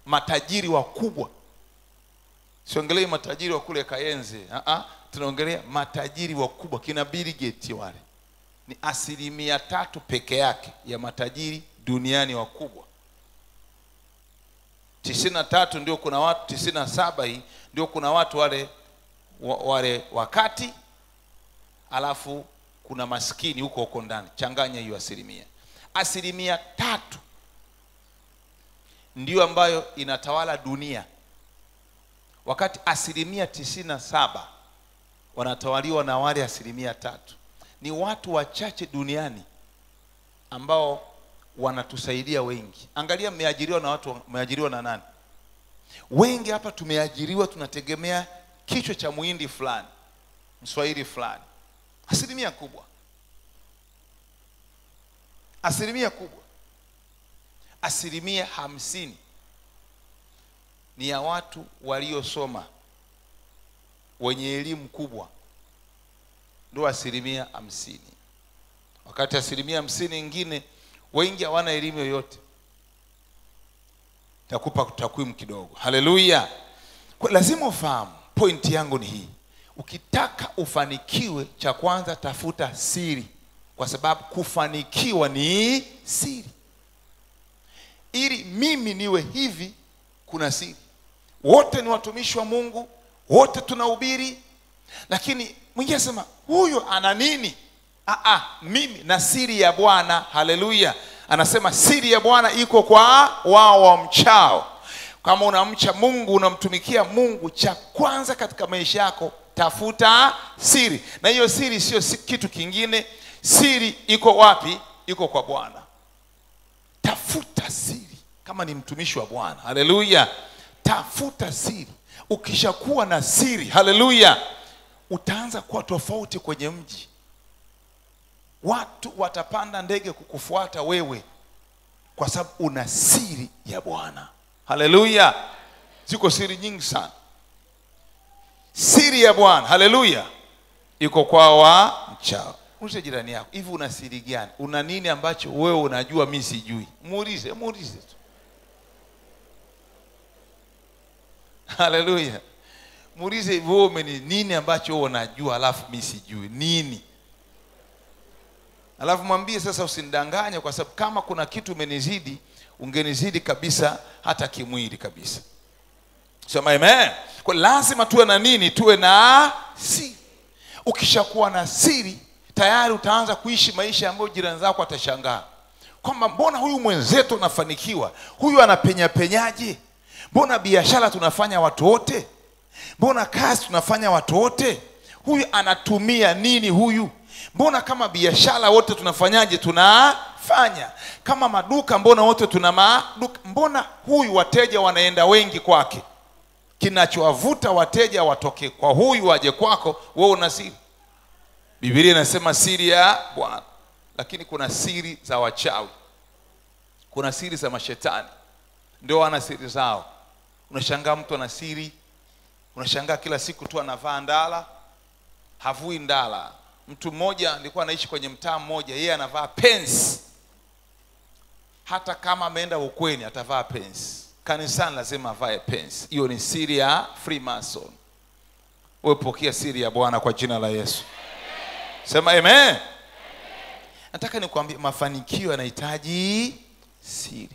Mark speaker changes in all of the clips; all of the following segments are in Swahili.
Speaker 1: matajiri wakubwa siongelei matajiri wa kule kayenze uh-uh. tunaongelea matajiri wakubwa kina Bill Gates wale ni asilimia tatu peke yake ya matajiri duniani wakubwa tisini na tatu ndio kuna watu tisini na saba hii ndio kuna watu wale wa- wale wakati alafu kuna maskini huko huko ndani changanya hiyo asilimia asilimia tatu ndio ambayo inatawala dunia wakati asilimia tisini na saba wanatawaliwa na wale asilimia tatu ni watu wachache duniani ambao wanatusaidia wengi angalia mmeajiriwa na watu mmeajiriwa na nani wengi hapa tumeajiriwa tunategemea kichwa cha muhindi fulani mswahili fulani asilimia kubwa asilimia kubwa asilimia hamsini ni ya watu waliosoma wenye elimu kubwa ndio asilimia hamsini wakati asilimia hamsini ingine wengi hawana elimu yoyote takupa takwimu kidogo haleluya Kwa lazima ufahamu pointi yangu ni hii ukitaka ufanikiwe cha kwanza tafuta siri kwa sababu kufanikiwa ni siri ili mimi niwe hivi kuna siri wote ni watumishi wa mungu wote tunahubiri lakini mwingine asema huyu ana nini Aa, mimi na siri ya bwana haleluya anasema siri ya bwana iko kwa wao wamchao kama unamcha mungu unamtumikia mungu cha kwanza katika maisha yako tafuta siri na hiyo siri sio si- kitu kingine siri iko wapi iko kwa bwana tafuta siri kama ni mtumishi wa bwana haleluya tafuta siri ukishakuwa na siri haleluya utaanza kuwa tofauti kwenye mji watu watapanda ndege kukufuata wewe kwa sababu una siri ya bwana haleluya ziko siri nyingi sana siri ya bwana haleluya iko kwa wa mchao muulize jirani yako hivi una siri gani una nini ambacho wewe unajua mi sijui muulize muulize tu haleluya muulize hivi wewe umeni nini ambacho wewe unajua alafu mi sijui nini alafu mwambie sasa usinidanganye kwa sababu kama kuna kitu umenizidi ungenizidi kabisa hata kimwili kabisa sema amen kwa lazima tuwe na nini tuwe na siri ukishakuwa na siri tayari utaanza kuishi maisha ambayo jirani zako atashangaa kwamba mbona huyu mwenzetu anafanikiwa huyu anapenyapenyaje mbona biashara tunafanya watu wote mbona kazi tunafanya watu wote huyu anatumia nini huyu mbona kama biashara wote tunafanyaje tunafanya kama maduka mbona wote tuna maduka mbona huyu wateja wanaenda wengi kwake kinachowavuta wateja watoke kwa huyu waje kwako wewe una siri bibilia inasema siri ya bwana lakini kuna siri za wachawi kuna siri za mashetani ndio wana siri zao unashangaa mtu ana siri unashangaa kila siku tu anavaa ndala havui ndala mtu mmoja alikuwa anaishi kwenye mtaa mmoja yeye anavaa pensi hata kama ameenda ukweni atavaa pensi kanisani lazima avae pensi hiyo ni siri ya freemason wewe pokea siri ya bwana kwa jina la yesu sema amen nataka nikwambie mafanikio yanahitaji siri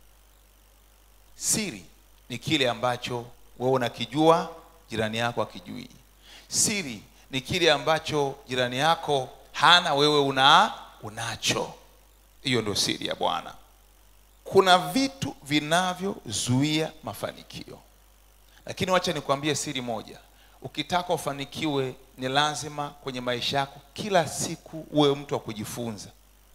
Speaker 1: siri ni kile ambacho wewe unakijua jirani yako akijui siri ni kile ambacho jirani yako hana wewe una unacho hiyo ndio siri ya bwana kuna vitu vinavyozuia mafanikio lakini wacha nikwambie siri moja ukitaka ufanikiwe ni lazima kwenye maisha yako kila siku uwe mtu wa kujifunza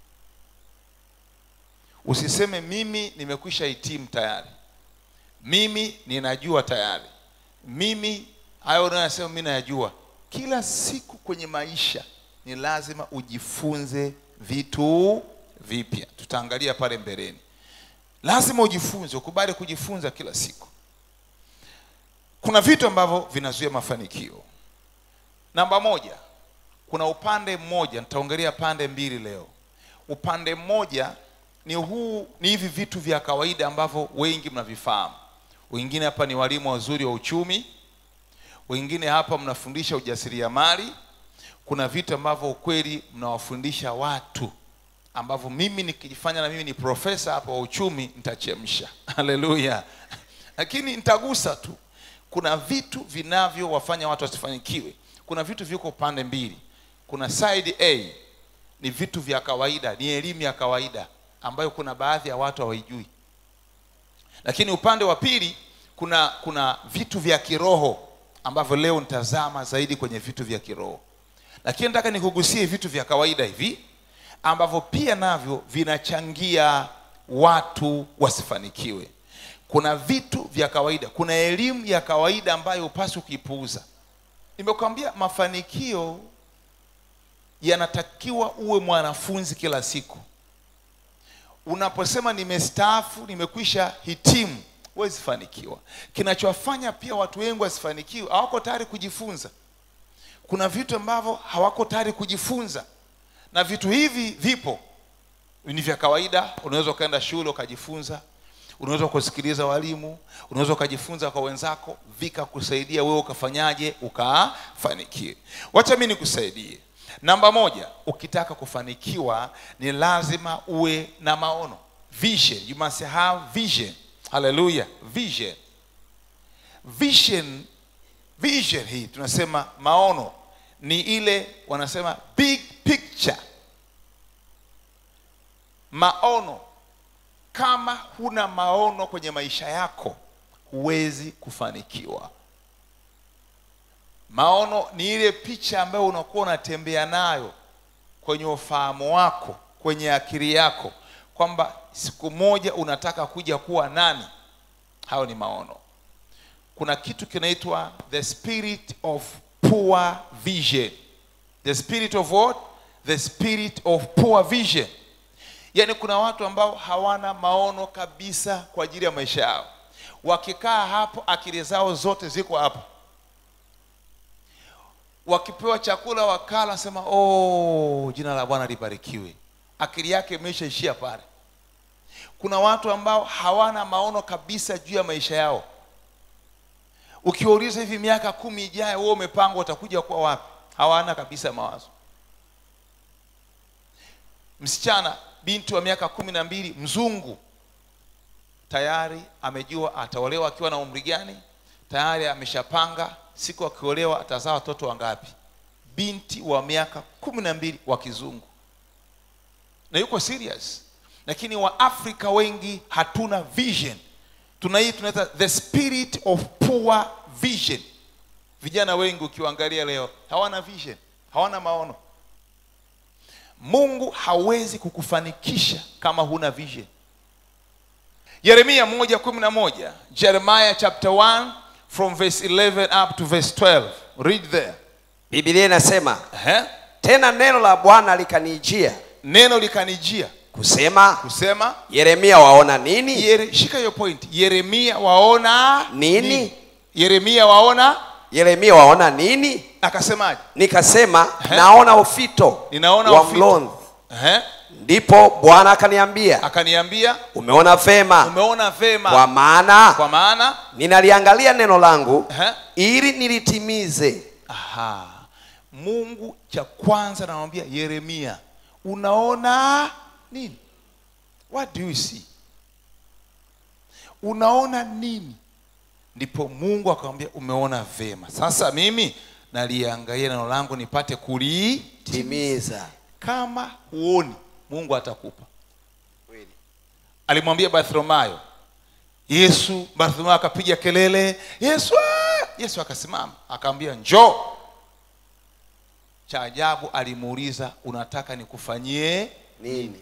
Speaker 1: usiseme mimi nimekwisha hitimu tayari mimi ninajua tayari mimi hayo unayosema mi nayajua kila siku kwenye maisha ni lazima ujifunze vitu vipya tutaangalia pale mbeleni lazima ujifunze ukubali kujifunza kila siku kuna vitu ambavyo vinazuia mafanikio namba moja kuna upande mmoja nitaongelea pande mbili leo upande mmoja ni huu ni hivi vitu vya kawaida ambavyo wengi mnavifahamu wengine hapa ni walimu wazuri wa uchumi wengine hapa mnafundisha ujasiriamali kuna vitu ambavyo ukweli mnawafundisha watu ambavyo mimi nikijifanya na mimi ni profesa hapa wa uchumi nitachemsha haleluya lakini nitagusa tu kuna vitu vinavyowafanya watu wasifanikiwe kuna vitu viko pande mbili kuna side a ni vitu vya kawaida ni elimu ya kawaida ambayo kuna baadhi ya watu hawaijui lakini upande wa pili kuna kuna vitu vya kiroho ambavyo leo nitazama zaidi kwenye vitu vya kiroho lakini nataka nikugusie vitu vya kawaida hivi ambavyo pia navyo vinachangia watu wasifanikiwe kuna vitu vya kawaida kuna elimu ya kawaida ambayo upasi ukiipuuza nimekwambia mafanikio yanatakiwa uwe mwanafunzi kila siku unaposema nimestaafu nimekwisha hitimu huwezi fanikiwa kinachowafanya pia watu wengi wasifanikiwe hawako tayari kujifunza kuna vitu ambavyo hawako tayari kujifunza na vitu hivi vipo ni vya kawaida unaweza ukaenda shule ukajifunza unaweza kusikiliza walimu unaweza ukajifunza kwa wenzako vikakusaidia wewe ukafanyaje ukafanikiwe wacha mi nikusaidie namba moja ukitaka kufanikiwa ni lazima uwe na maono vision you must have vision haleluya vision vision vision hii tunasema maono ni ile wanasema big picture maono kama huna maono kwenye maisha yako huwezi kufanikiwa maono ni ile picha ambayo unakuwa unatembea nayo kwenye ufahamu wako kwenye akili yako kwamba siku moja unataka kuja kuwa nani hayo ni maono kuna kitu kinaitwa the spirit of poor vision the spirit of what the spirit of poor vision yaani kuna watu ambao hawana maono kabisa kwa ajili ya maisha yao wakikaa hapo akili zao zote ziko hapo wakipewa chakula wakala sema oh, jina la bwana libarikiwe akili yake imeshaishia pale kuna watu ambao hawana maono kabisa juu ya maisha yao ukiwauliza hivi miaka kumi ijayo wewe umepangwa utakuja kuwa wapi hawana kabisa mawazo msichana binti wa miaka kumi na mbili mzungu tayari amejua ataolewa akiwa na umri gani tayari ameshapanga siku akiolewa atazaa watoto wangapi binti wa miaka kumi na mbili wa kizungu na yuko serious lakini waafrika wengi hatuna vision tuna hii tunaita the spirit of poor vision vijana wengi ukiwaangalia leo hawana vision hawana maono mungu hawezi kukufanikisha kama huna vision yeremia moja kumi na moja jeremiah chapter 1 from verse 11 up to verse 12 read there
Speaker 2: bibilia inasema
Speaker 1: Ehe.
Speaker 2: tena neno la bwana likanijia
Speaker 1: neno likanijia
Speaker 2: kusema
Speaker 1: kusema
Speaker 2: yeremia waona nini
Speaker 1: Yere, shika hiyo point yeremia waona
Speaker 2: Nini?
Speaker 1: yeremia waona
Speaker 2: yeremia waona nini
Speaker 1: akasemaje
Speaker 2: nikasema
Speaker 1: Ehe.
Speaker 2: naona ufito
Speaker 1: Ninaona
Speaker 2: wa
Speaker 1: ufito.
Speaker 2: mlonzi
Speaker 1: Ehe.
Speaker 2: ndipo bwana akaniambia
Speaker 1: akaniambia
Speaker 2: umeona vema
Speaker 1: umeona vema
Speaker 2: kwa maana
Speaker 1: kwa maana
Speaker 2: ninaliangalia neno langu
Speaker 1: Ehe.
Speaker 2: ili nilitimize
Speaker 1: aha mungu cha kwanza namwambia yeremia unaona nini what do you see unaona nini ndipo mungu akamwambia umeona vema sasa mimi naliangalia neno langu nipate kulii
Speaker 2: timiza
Speaker 1: kama huoni mungu atakupa alimwambia bartholomayo yesu bartholomayo akapiga kelele yesu ah!" yesu akasimama akamwambia njoo cha ajabu alimuuliza unataka nikufanyie
Speaker 2: nini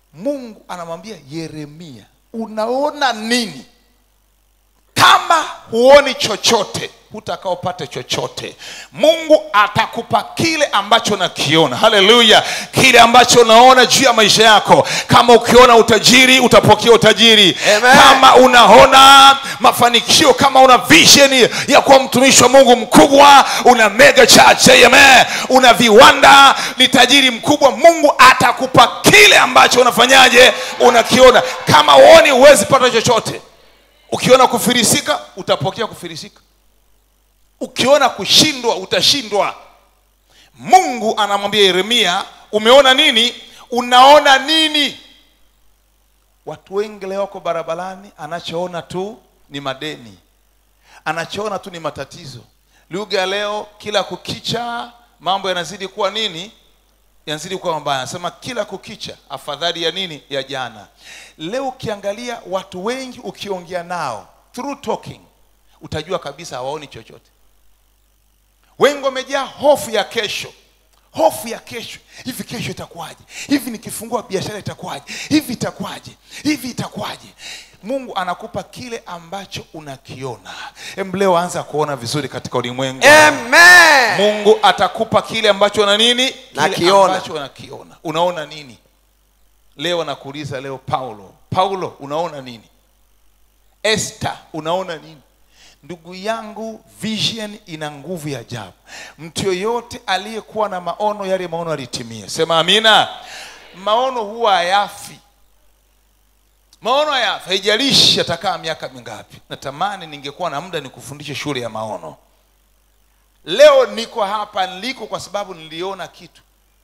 Speaker 1: mungu anamwambia yeremia unaona nini kama huoni chochote hutakaopate chochote mungu atakupa kile ambacho nakiona haleluya kile ambacho unaona juu ya maisha yako kama ukiona utajiri utapokea utajiri
Speaker 2: Amen.
Speaker 1: kama unaona mafanikio kama una vision ya kuwa mtumishi wa mungu mkubwa una mega church amen una viwanda ni tajiri mkubwa mungu atakupa kile ambacho unafanyaje unakiona kama uoni huwezi pata chochote ukiona kufirisika utapokea kufirisika ukiona kushindwa utashindwa mungu anamwambia yeremia umeona nini unaona nini watu wengi leo wako barabarani anachoona tu ni madeni anachoona tu ni matatizo lugha ya leo kila kukicha mambo yanazidi kuwa nini yanazidi kuwa mabaya anasema kila kukicha afadhali ya nini ya jana leo ukiangalia watu wengi ukiongea nao through talking utajua kabisa hawaoni chochote wengi wamejaa hofu ya kesho hofu ya kesho hivi kesho itakuwaje hivi nikifungua biashara itakuwaje hivi itakuwaje hivi itakuwaje mungu anakupa kile ambacho unakiona Em, leo anza kuona vizuri katika ulimwengu
Speaker 2: Amen.
Speaker 1: mungu atakupa kile ambacho na nini kile
Speaker 2: Nakiona.
Speaker 1: ambacho unakiona unaona nini leo nakuuliza leo paulo paulo unaona nini Esther unaona nini ndugu yangu vision ina nguvu ya ajabu mtu yoyote aliyekuwa na maono yale maono alitimia sema amina maono huwa hayafi maono hayafi haijalishi atakaa miaka mingapi natamani ningekuwa na muda nikufundishe shule ya maono leo niko hapa niliko kwa sababu niliona kitu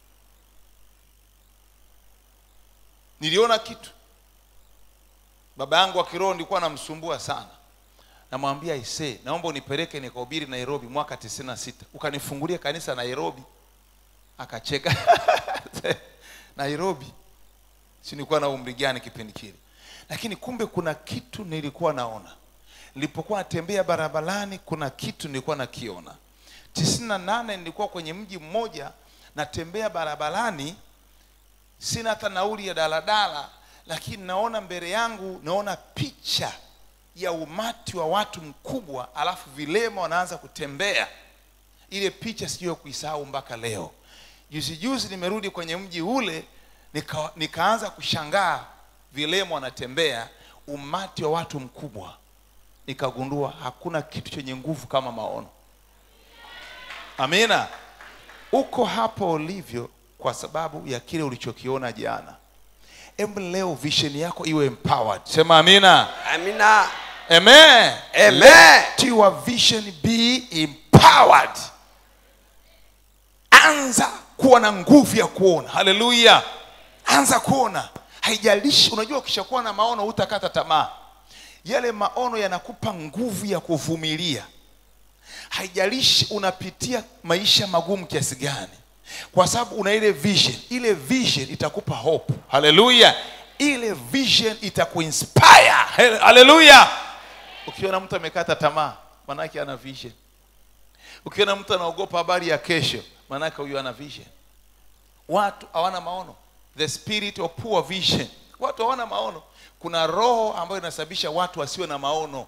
Speaker 1: niliona kitu baba yangu wa kiroho nilikuwa namsumbua sana namwambia ise naomba unipeleke nikahubiri nairobi mwaka tisini na sita ukanifungulia kanisa nairobi akacheka nairobi si nilikuwa na umri gani kipindi kile lakini kumbe kuna kitu nilikuwa naona nilipokuwa natembea barabarani kuna kitu nilikuwa nakiona tisini na nane nilikuwa kwenye mji mmoja natembea barabarani sina hata nauli ya daladala lakini naona mbele yangu naona picha ya umati wa watu mkubwa alafu vilema wanaanza kutembea ile picha sijui kuisahau mpaka leo juzi juzi nimerudi kwenye mji ule nika, nikaanza kushangaa vilema wanatembea umati wa watu mkubwa nikagundua hakuna kitu chenye nguvu kama maono amina uko hapo ulivyo kwa sababu ya kile ulichokiona jana hebu leo vision yako iwe empowered sema amina
Speaker 2: Amina.
Speaker 1: amen
Speaker 2: Amen.
Speaker 1: let your vision be empowered anza kuwa na nguvu ya kuona haleluya anza kuona haijalishi unajua ukishakuwa na maono hutakata tamaa yale maono yanakupa nguvu ya kuvumilia haijalishi unapitia maisha magumu kiasi gani kwa sababu una ile vision ile vision itakupa hope haleluya ile vision itakuinspire He- haleluya ukiona mtu amekata tamaa manake ana vision ukiona mtu anaogopa habari ya kesho manake huyu ana vision watu hawana maono the spirit of poor vision watu hawana maono kuna roho ambayo inasababisha watu wasiwe na maono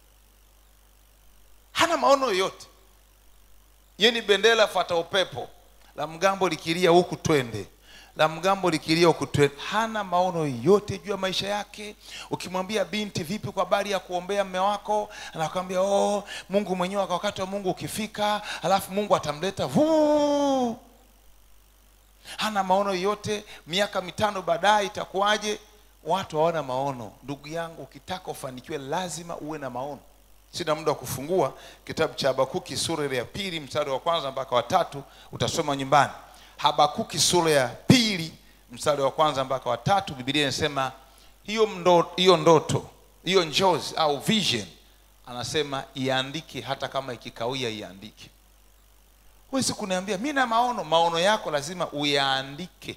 Speaker 1: hana maono yoyote ye ni bendera fata upepo la mgambo likilia huku twende la mgambo likilia huku twende hana maono yote juu ya maisha yake ukimwambia binti vipi kwa habari ya kuombea mme wako anakwambia oh, mungu mwenyewe kwa wakati wa mungu ukifika alafu mungu atamleta vuu hana maono yote miaka mitano baadaye itakuwaje watu hawana maono ndugu yangu ukitaka ufanikiwe lazima uwe na maono sina muda wa kufungua kitabu cha habakuki sura ile ya pili mstari wa kwanza mpaka wa tatu utasoma nyumbani habakuki sura ya pili mstari wa kwanza mpaka wa tatu bibilia inasema hiyo ndo, hiyo ndoto hiyo njozi au vision anasema iandike hata kama ikikawia iandike huwezi kuniambia mi na maono maono yako lazima uyaandike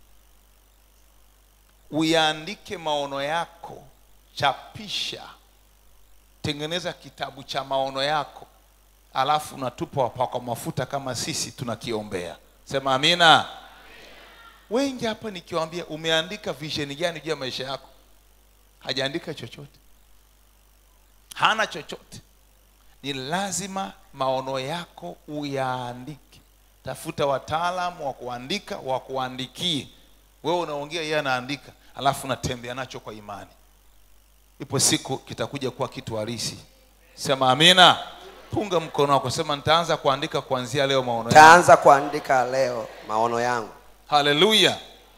Speaker 1: uyaandike maono yako chapisha tengeneza kitabu cha maono yako alafu unatupa wapakwa mafuta kama sisi tunakiombea sema amina wengi hapa nikiwambia umeandika vision gani juu ya maisha yako hajaandika chochote hana chochote ni lazima maono yako uyaandike tafuta wataalamu wa kuandika wa kuandikie wewe unaongea yeye anaandika alafu unatembea nacho kwa imani ipo siku kitakuja kuwa kitu halisi sema amina punga mkono wako sema nitaanza kuandika kuanzia leo maono yangu
Speaker 2: taanza kuandika leo maono yangu
Speaker 1: haleluya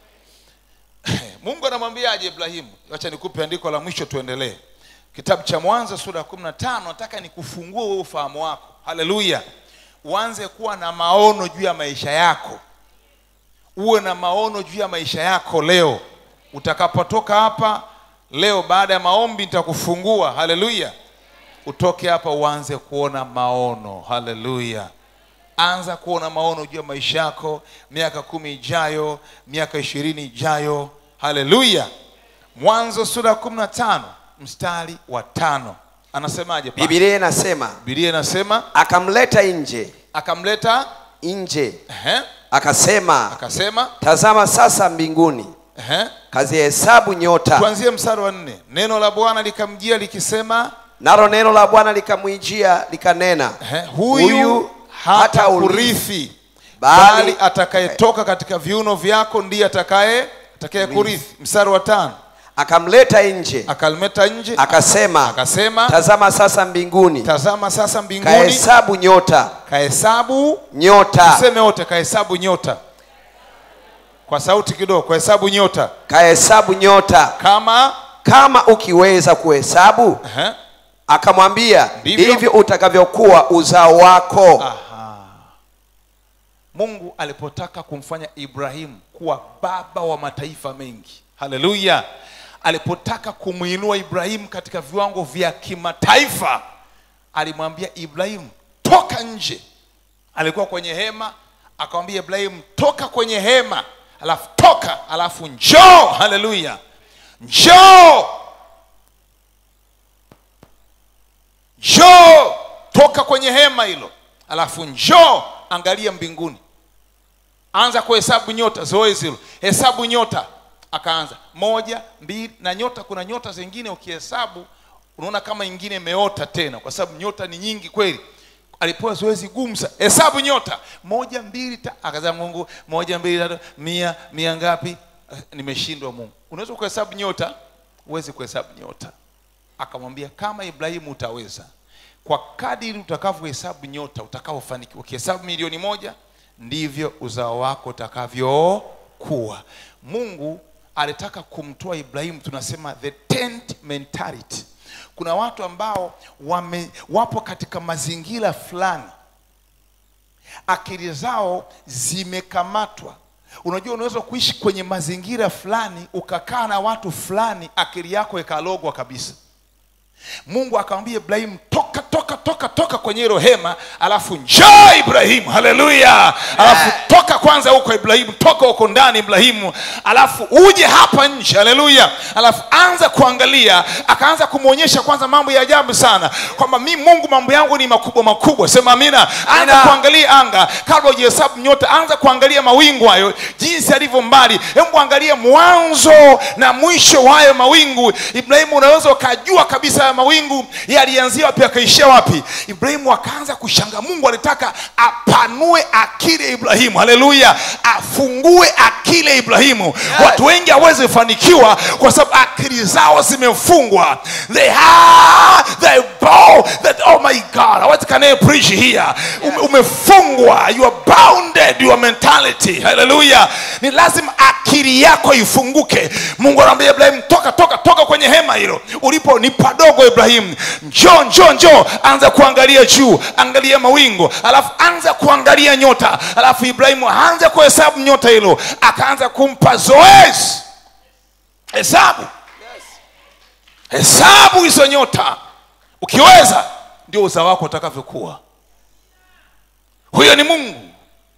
Speaker 1: mungu anamwambiaje ibrahimu wacha nikupe andiko la mwisho tuendelee kitabu cha mwanzo sura ya kumi na tano nataka nikufungue wewe ufahamu wako haleluya uanze kuwa na maono juu ya maisha yako uwe na maono juu ya maisha yako leo utakapotoka hapa leo baada ya maombi nitakufungua haleluya utoke hapa uanze kuona maono haleluya anza kuona maono juu ya maisha yako miaka kumi ijayo miaka ishirini ijayo haleluya mwanzo sura ya kumi na tano mstari wa tano anasemaje pale?
Speaker 2: bibilia inasema
Speaker 1: bibilia inasema
Speaker 2: akamleta nje
Speaker 1: akamleta
Speaker 2: nje
Speaker 1: ehe,
Speaker 2: akasema
Speaker 1: akasema
Speaker 2: tazama sasa mbinguni
Speaker 1: ehe.
Speaker 2: kazihesabu nyota
Speaker 1: tuanzie mstari wa nne neno la bwana likamjia likisema
Speaker 2: nalo neno la bwana likamwijia likanena
Speaker 1: ehe, huyu hata urithi
Speaker 2: Bali-
Speaker 1: bali atakayetoka katika viuno vyako ndiye atakaye atakaye kurithi mstari wa tano
Speaker 2: akamleta nje
Speaker 1: akalmeta nje
Speaker 2: akasema
Speaker 1: akasema
Speaker 2: tazama sasa mbinguni
Speaker 1: tazama sasa mbinguni
Speaker 2: kahesabu nyota
Speaker 1: kahesabu
Speaker 2: nyota
Speaker 1: tuseme wote kahesabu nyota kwa sauti kidogo kahesabu nyota
Speaker 2: kahesabu nyota
Speaker 1: kama
Speaker 2: kama ukiweza kuhesabu
Speaker 1: ehe,
Speaker 2: akamwambia
Speaker 1: Ndivyo.
Speaker 2: ndivyo utakavyokuwa uzao wako
Speaker 1: aha. mungu alipotaka kumfanya ibrahimu kuwa baba wa mataifa mengi haleluya alipotaka kumwinua ibrahimu katika viwango vya kimataifa alimwambia ibrahimu toka nje alikuwa kwenye hema akamwambia ibrahimu toka kwenye hema alafu toka alafu njoo haleluya njoo njoo toka kwenye hema hilo alafu njoo angalia mbinguni anza kuhesabu nyota zoezi hilo hesabu nyota akaanza moja mbili na nyota kuna nyota zingine ukihesabu unaona kama ingine imeota tena kwa sababu nyota ni nyingi kweli alipewa zoezi gumu sana hesabu nyota moja mbili ta akaza mungu moja mbili tatu mia mia ngapi Eh, nimeshindwa mungu unaweza kuhesabu nyota huwezi kuhesabu nyota akamwambia kama ibrahimu utaweza kwa kadiri utakavyohesabu nyota utakavyofanikiwa ukihesabu milioni moja ndivyo uzao wako utakavyokuwa mungu alitaka kumtoa ibrahimu tunasema the tent mentality kuna watu ambao wame, wapo katika mazingira fulani akili zao zimekamatwa unajua unaweza kuishi kwenye mazingira fulani ukakaa na watu fulani akili yako ikalogwa kabisa mungu akamwambia ibrahimu toka toka toka toka kwenye hilo hema alafu njoo ibrahimu haleluya alafu toka kwanza huko ibrahimu toka huko ndani ibrahimu alafu uje hapa nje haleluya alafu anza kuangalia akaanza kumwonyesha kwanza mambo ya ajabu sana kwamba mi mungu mambo yangu ni makubwa makubwa sema amina anza
Speaker 2: Amina.
Speaker 1: kuangalia anga kabla ujihesabu nyota anza kuangalia mawingu hayo jinsi alivyo mbali hebu angalia mwanzo na mwisho wa hayo mawingu ibrahimu unaweza ukajua kabisa haya mawingu yalianzia wapi akaishia wapi ibrahimu akaanza kushanga mungu alitaka apanue akili ya ibrahimu haleluya afungue akili ya ibrahimu watu wengi hawezi fanikiwa kwa sababu akili zao zimefungwa they have they bow that oh my god what can I preach here Ume, umefungwa you are bounded your mentality haleluya ni lazima akili yako ifunguke mungu anamwambia ibrahimu toka toka toka kwenye hema hilo ulipo ni padogo ibrahimu njoo njoo njoo anza kuangalia juu angalia mawingu alafu anza kuangalia nyota alafu ibrahimu aanze kuhesabu nyota hilo akaanza kumpa zoezi hesabu hesabu hizo nyota ukiweza ndio uzao wako utakavyokuwa huyo ni mungu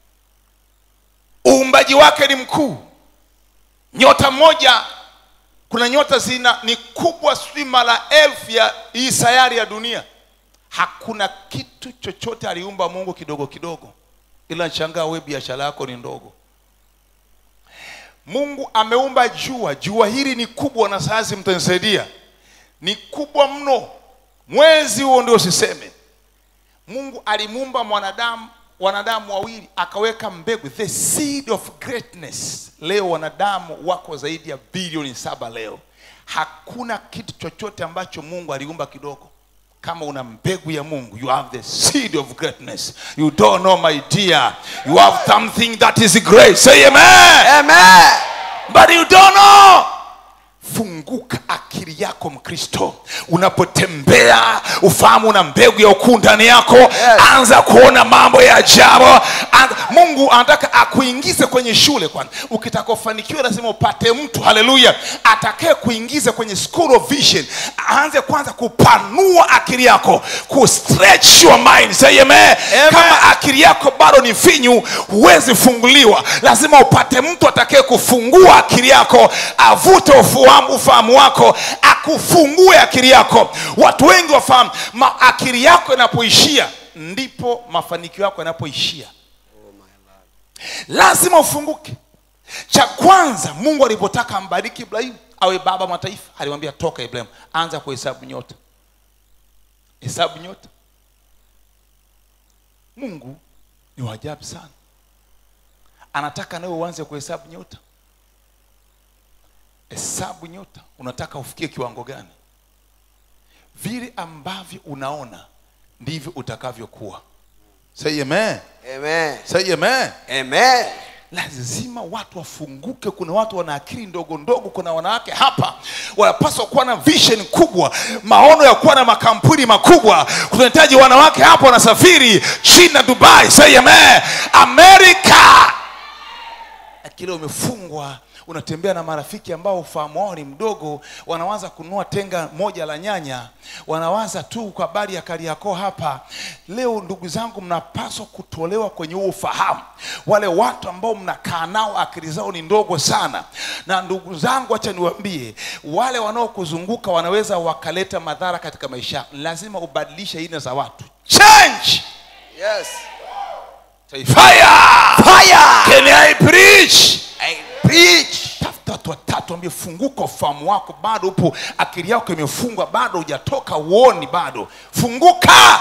Speaker 1: uumbaji wake ni mkuu nyota moja kuna nyota zina ni kubwa sijui mara elfu ya hii sayari ya dunia hakuna kitu chochote aliumba mungu kidogo kidogo ila nshangaa we biashara yako ni ndogo mungu ameumba jua jua hili ni kubwa na sayansi mtanisaidia ni kubwa mno mwezi huo ndio usiseme mungu alimuumba mwanadamu wanadamu wawili akaweka mbegu the seed of greatness leo wanadamu wako zaidi ya bilioni saba leo hakuna kitu chochote ambacho mungu aliumba kidogo kama una mbegu ya mungu you have the seed of greatness you don't know my dear you have something that is great say amen
Speaker 2: Amen.
Speaker 1: but you don't know funguka akili yako mkristo unapotembea ufahamu na mbegu ya ukuu ndani yako yes. anza kuona mambo ya ajabu Anza- mungu anataka akuingize kwenye shule kwanza ukitaka ufanikiwe lazima upate mtu haleluya atakaye kuingiza kwenye school of vision aanze kwanza kupanua akili yako ku stretch your mind say amen. kama akili yako bado ni finyu huwezi funguliwa lazima upate mtu atakaye kufungua akili yako avute ufahamu, ufahamu wako akufungue akili yako watu wengi wafahamu ma akili yako inapoishia ndipo mafanikio yako yanapoishia lazima ufunguke cha kwanza mungu alipotaka ambariki ibrahimu awe baba wa mataifa alimwambia toka ibrahimu anza kuhesabu nyota hesabu nyota mungu ni wajabu sana anataka nawe uanze kuhesabu nyota hesabu nyota unataka ufikie kiwango gani vile ambavyo unaona ndivyo utakavyokuwa say amen
Speaker 2: Amen.
Speaker 1: say amen
Speaker 2: Amen.
Speaker 1: lazima watu wafunguke kuna watu wana akili ndogo ndogo kuna wanawake hapa wanapaswa kuwa na vision kubwa maono ya kuwa na makampuni makubwa kunahitaji wanawake hapa wanasafiri china dubai say amen amerika akili umefungwa unatembea na marafiki ambao ufahamu wao ni mdogo wanawaza kununua tenga moja la nyanya wanawaza tu kwa habari ya kariakoo hapa leo ndugu zangu mnapaswa kutolewa kwenye huo ufahamu wale watu ambao mnakaa nao akili zao ni ndogo sana na ndugu zangu hacha niwaambie wale wanaokuzunguka wanaweza wakaleta madhara katika maisha yako. lazima ubadilishe aina za watu change
Speaker 2: Yes.
Speaker 1: Say, fire
Speaker 2: Fire.
Speaker 1: can i preach
Speaker 2: I preach.
Speaker 1: tafuta watu watatu ambie funguka ufahamu wako bado upo akili yako imefungwa bado hujatoka uoni bado funguka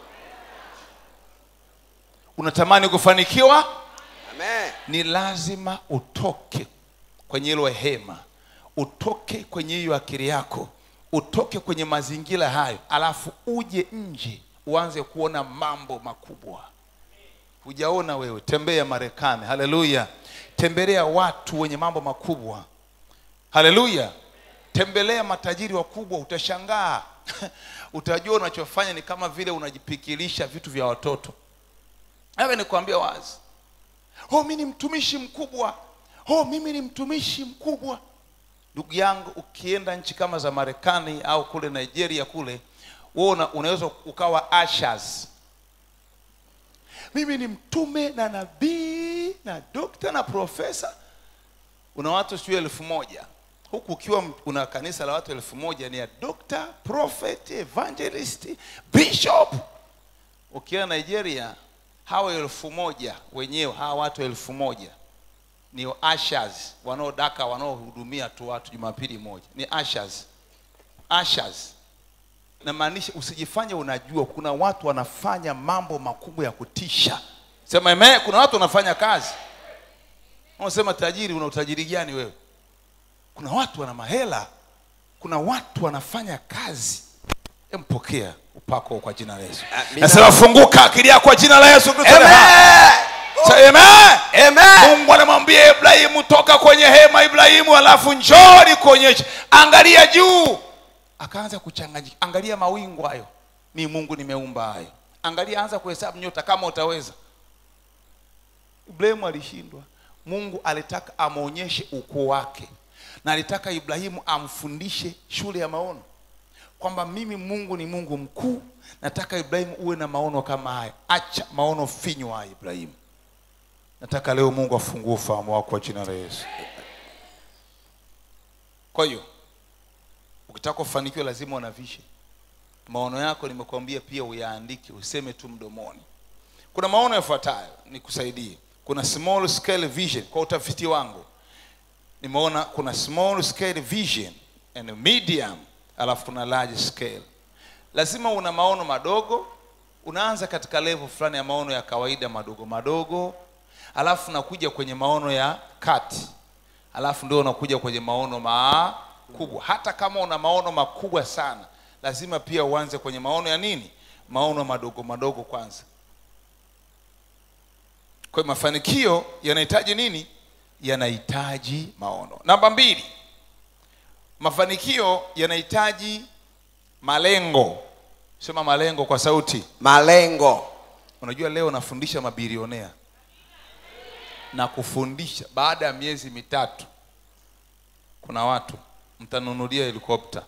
Speaker 1: unatamani kufanikiwa
Speaker 2: Amen.
Speaker 1: ni lazima utoke kwenye hilo hema utoke kwenye hiyo akili yako utoke kwenye mazingira hayo alafu uje nje uanze kuona mambo makubwa hujaona wewe tembea marekani haleluya tembelea watu wenye mambo makubwa haleluya tembelea matajiri wakubwa utashangaa utajua unachofanya ni kama vile unajipikilisha vitu vya watoto awe nikwambia wazi oh mi ni mtumishi mkubwa oh mimi ni mtumishi mkubwa ndugu yangu ukienda nchi kama za marekani au kule nigeria kule wewe una, unaweza ukawa ashers mimi ni mtume na nabii na dokta na profesa una watu sijui elfu moja huku ukiwa m- una kanisa la watu elfu moja ni ya dokta prophet evangelist bishop ukienda nigeria hawa elfu moja wenyewe hawa watu elfu moja ni ushers wanaodaka wanaohudumia tu watu jumapili moja ni ushers ushers namaanisha usijifanye unajua kuna watu wanafanya mambo makubwa ya kutisha sema eme kuna watu wanafanya kazi unasema tajiri una utajiri gani wewe kuna watu wana mahela kuna watu wanafanya kazi empokea upako kwa jina la yesu
Speaker 2: Amina.
Speaker 1: nasema funguka akili yako kwa jina la yesu Kristo aliye hai.
Speaker 2: Amen.
Speaker 1: Say amen.
Speaker 2: Amen.
Speaker 1: mungu anamwambia ibrahimu toka kwenye hema ibrahimu alafu njoo nikuonyeshe angalia juu akaanza kuchanganyika angalia mawingu hayo mi mungu nimeumba hayo angalia anza kuhesabu nyota kama utaweza ibrahimu alishindwa mungu alitaka amwonyeshe ukuu wake na alitaka ibrahimu amfundishe shule ya maono kwamba mimi mungu ni mungu mkuu nataka ibrahimu uwe na maono kama haya acha maono finyu haya ibrahimu nataka leo mungu afungue ufahamu wako kwa jina la yesu kwa hiyo ukitaka kufanikiwa lazima unavishe maono yako nimekuambia pia uyaandike useme tu mdomoni kuna maono yafuatayo nikusaidie kuna small scale vision kwa utafiti wangu nimeona kuna small scale vision and medium alafu kuna large scale lazima una maono madogo unaanza katika level fulani ya maono ya kawaida madogo madogo alafu unakuja kwenye maono ya kati alafu ndio unakuja kwenye maono makubwa hata kama una maono makubwa sana lazima pia uanze kwenye maono ya nini maono madogo madogo kwanza kwa hiyo mafanikio yanahitaji nini yanahitaji maono namba mbili mafanikio yanahitaji malengo sema malengo kwa sauti
Speaker 2: malengo
Speaker 1: unajua leo nafundisha mabilionea na kufundisha baada ya miezi mitatu kuna watu mtanunulia helikopta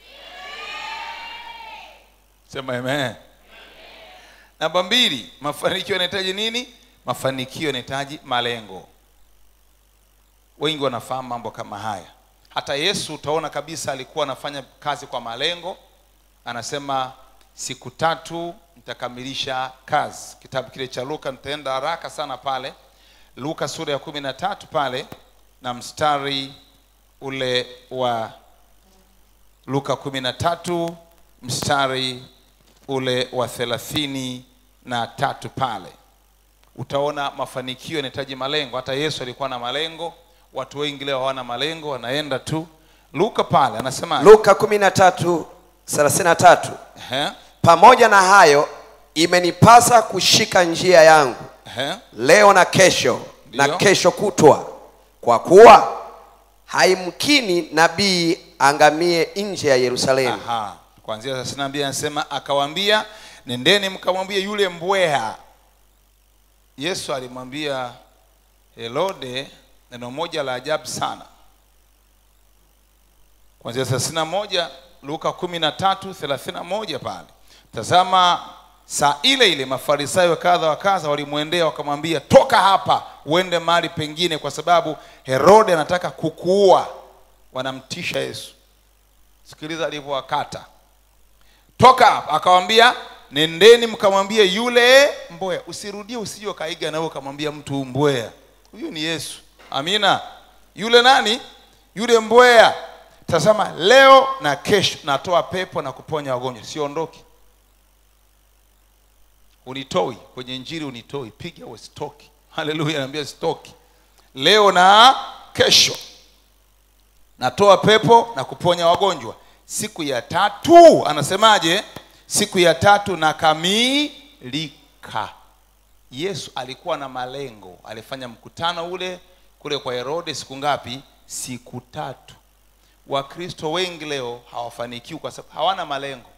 Speaker 1: sema amen namba mbili mafanikio yanahitaji nini mafanikio yanahitaji malengo wengi wanafahamu mambo kama haya hata yesu utaona kabisa alikuwa anafanya kazi kwa malengo anasema siku tatu nitakamilisha kazi kitabu kile cha luka nitaenda haraka sana pale luka sura ya kumi na tatu pale na mstari ule wa luka kumi na tatu mstari ule wa thelathini na tatu pale utaona mafanikio yanahitaji malengo hata yesu alikuwa na malengo watu wengi leo hawana malengo wanaenda tu luka pale anasema
Speaker 2: luka 13 33
Speaker 1: Ehe,
Speaker 2: pamoja na hayo imenipasa kushika njia yangu
Speaker 1: ehe.
Speaker 2: leo na kesho na
Speaker 1: Ndiyo.
Speaker 2: kesho kutwa kwa kuwa haimkini nabii angamie nje ya yerusalemu
Speaker 1: Aha. Kuanzia thelathini na mbili anasema akawaambia, nendeni mkamwambie yule mbweha. Yesu alimwambia Herode neno moja la ajabu sana. Kuanzia thelathini na moja Luka kumi na tatu thelathini na moja pale, tazama saa ile ile mafarisayo kadha wa kadha walimwendea wakamwambia, toka hapa uende mahali pengine, kwa sababu Herode anataka kukuua. Wanamtisha Yesu. Sikiliza alivyowakata. Toka hapa, akawambia nendeni mkamwambie yule mbweha. Usirudie, usije ukaiga nawe ukamwambia mtu mbweha. Huyu ni Yesu. Amina. Yule nani? Yule mbweha. Tazama, leo na kesho natoa pepo na kuponya wagonjwa, siondoki. Unitoi kwenye injili, unitoi, piga we stoki. Haleluya, naambia stoki. Leo na kesho natoa pepo na kuponya wagonjwa siku ya tatu anasemaje siku ya tatu nakamilika yesu alikuwa na malengo alifanya mkutano ule kule kwa herode siku ngapi siku tatu wakristo wengi leo hawafanikiwi kwa sababu hawana malengo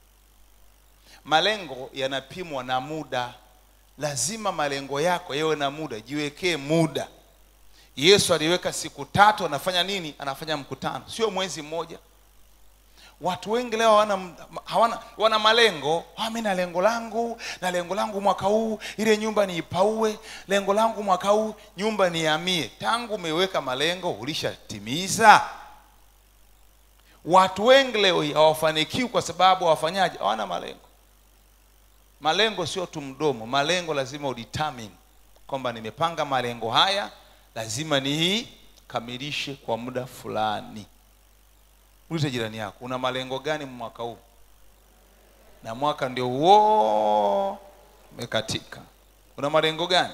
Speaker 1: malengo yanapimwa na muda lazima malengo yako yawe na muda jiwekee muda yesu aliweka siku tatu anafanya nini anafanya mkutano sio mwezi mmoja watu wengi leo hawana, hawana wana malengo ah, mi na lengo langu na lengo langu mwaka huu ile nyumba niipaue lengo langu mwaka huu nyumba niamie tangu umeweka malengo ulishatimiza watu wengi leo hii hawafanikiwi kwa sababu hawafanyaji hawana malengo malengo sio tu mdomo malengo lazima udetermine kwamba nimepanga malengo haya lazima niikamilishe kwa muda fulani ulize jirani yako una malengo gani mwaka huu na mwaka ndio huo umekatika una malengo gani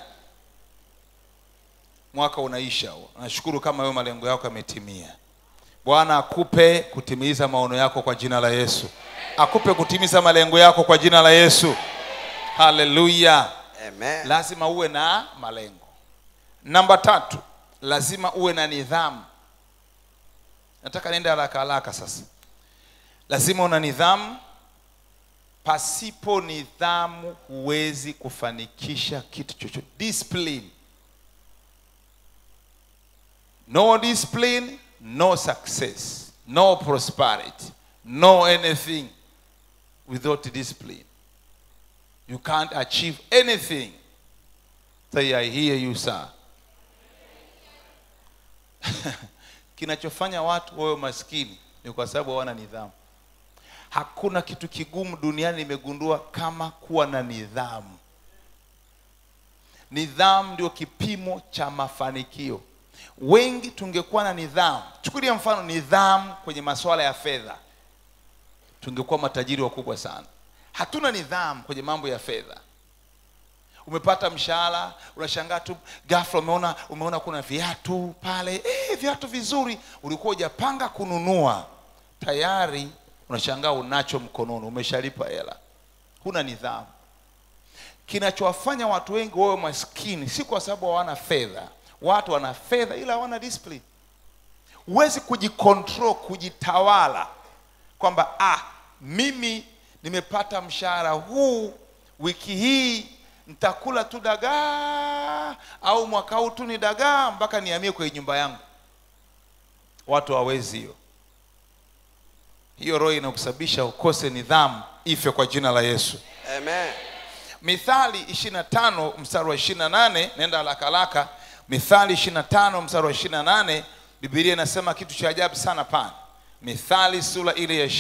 Speaker 1: mwaka unaisha huo nashukuru kama wewe malengo yako yametimia bwana akupe kutimiza maono yako kwa jina la yesu akupe kutimiza malengo yako kwa jina la yesu haleluya
Speaker 2: Amen.
Speaker 1: lazima uwe na malengo namba tatu lazima uwe na nidhamu nataka niende haraka haraka sasa lazima una nidhamu pasipo nidhamu huwezi kufanikisha kitu chochote discipline no discipline no success no prosperity no anything without discipline you can't achieve anything say i hear you sir kinachofanya watu wawe maskini ni kwa sababu hawana nidhamu hakuna kitu kigumu duniani nimegundua kama kuwa na nidhamu nidhamu ndio kipimo cha mafanikio wengi tungekuwa na nidhamu chukulia mfano nidhamu kwenye masuala ya fedha tungekuwa matajiri wakubwa sana hatuna nidhamu kwenye mambo ya fedha umepata mshahara unashangaa tu ghafla umeona umeona kuna viatu pale eh, viatu vizuri ulikuwa hujapanga kununua tayari unashangaa unacho mkononi umeshalipa hela huna nidhamu kinachowafanya watu wengi wawe maskini si kwa sababu hawana fedha watu wana fedha ila hawana discipline huwezi kujikontrol kujitawala kwamba ah mimi nimepata mshahara huu wiki hii nitakula tu dagaa au mwaka huu tu ni dagaa mpaka nihamie kwenye nyumba yangu watu hawawezi hiyo hiyo roho inakusababisha ukose nidhamu ife kwa jina la yesu
Speaker 2: Amen.
Speaker 1: mithali 25 mstari wa 28 nenda haraka haraka mithali 25 mstari wa 28 bibilia inasema kitu cha ajabu sana pana mithali sura ile ya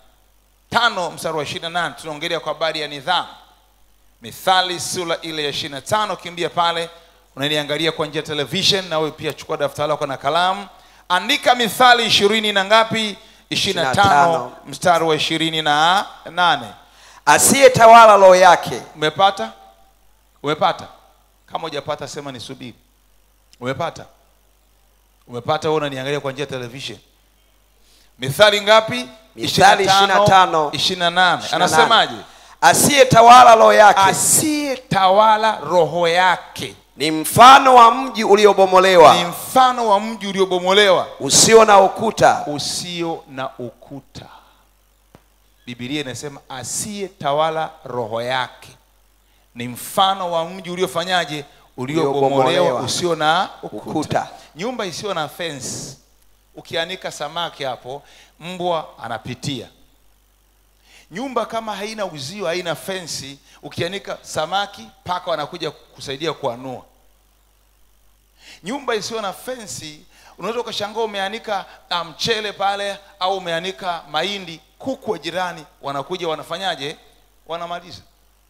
Speaker 1: 25 mstari wa 28 tunaongelea kwa habari ya nidhamu mithali sura ile ya 25 kimbia pale unaniangalia kwa njia ya television na wewe pia chukua daftari lako na kalamu andika mithali ishirini na ngapi 25
Speaker 2: 25.
Speaker 1: mstari wa ishirini na nane
Speaker 2: asiyetawala roho yake
Speaker 1: umepata umepata kama hujapata sema nisubiri umepata umepata wewe unaniangalia kwa njia ya television mithali ngapi
Speaker 2: Mithali 25,
Speaker 1: 28 anasemaje
Speaker 2: asiyetawala roho yake
Speaker 1: asiyetawala roho yake
Speaker 2: ni mfano wa mji
Speaker 1: ni
Speaker 2: uliobomolewa
Speaker 1: mfano wa mji uliobomolewa
Speaker 2: usio na ukuta
Speaker 1: usio na ukuta bibilia inasema asiyetawala roho yake ni mfano wa mji uliofanyaje uliobomolewa
Speaker 2: Uliobomolewa.
Speaker 1: usio na ukuta.
Speaker 2: Ukuta.
Speaker 1: nyumba isiyo na fence ukianika samaki hapo mbwa anapitia nyumba kama haina uzio haina fensi ukianika samaki paka wanakuja kusaidia kuanua nyumba isiyo na fensi unaweza ukashangaa umeanika ah, mchele pale au umeanika mahindi kuku wa jirani wanakuja wanafanyaje wanamaliza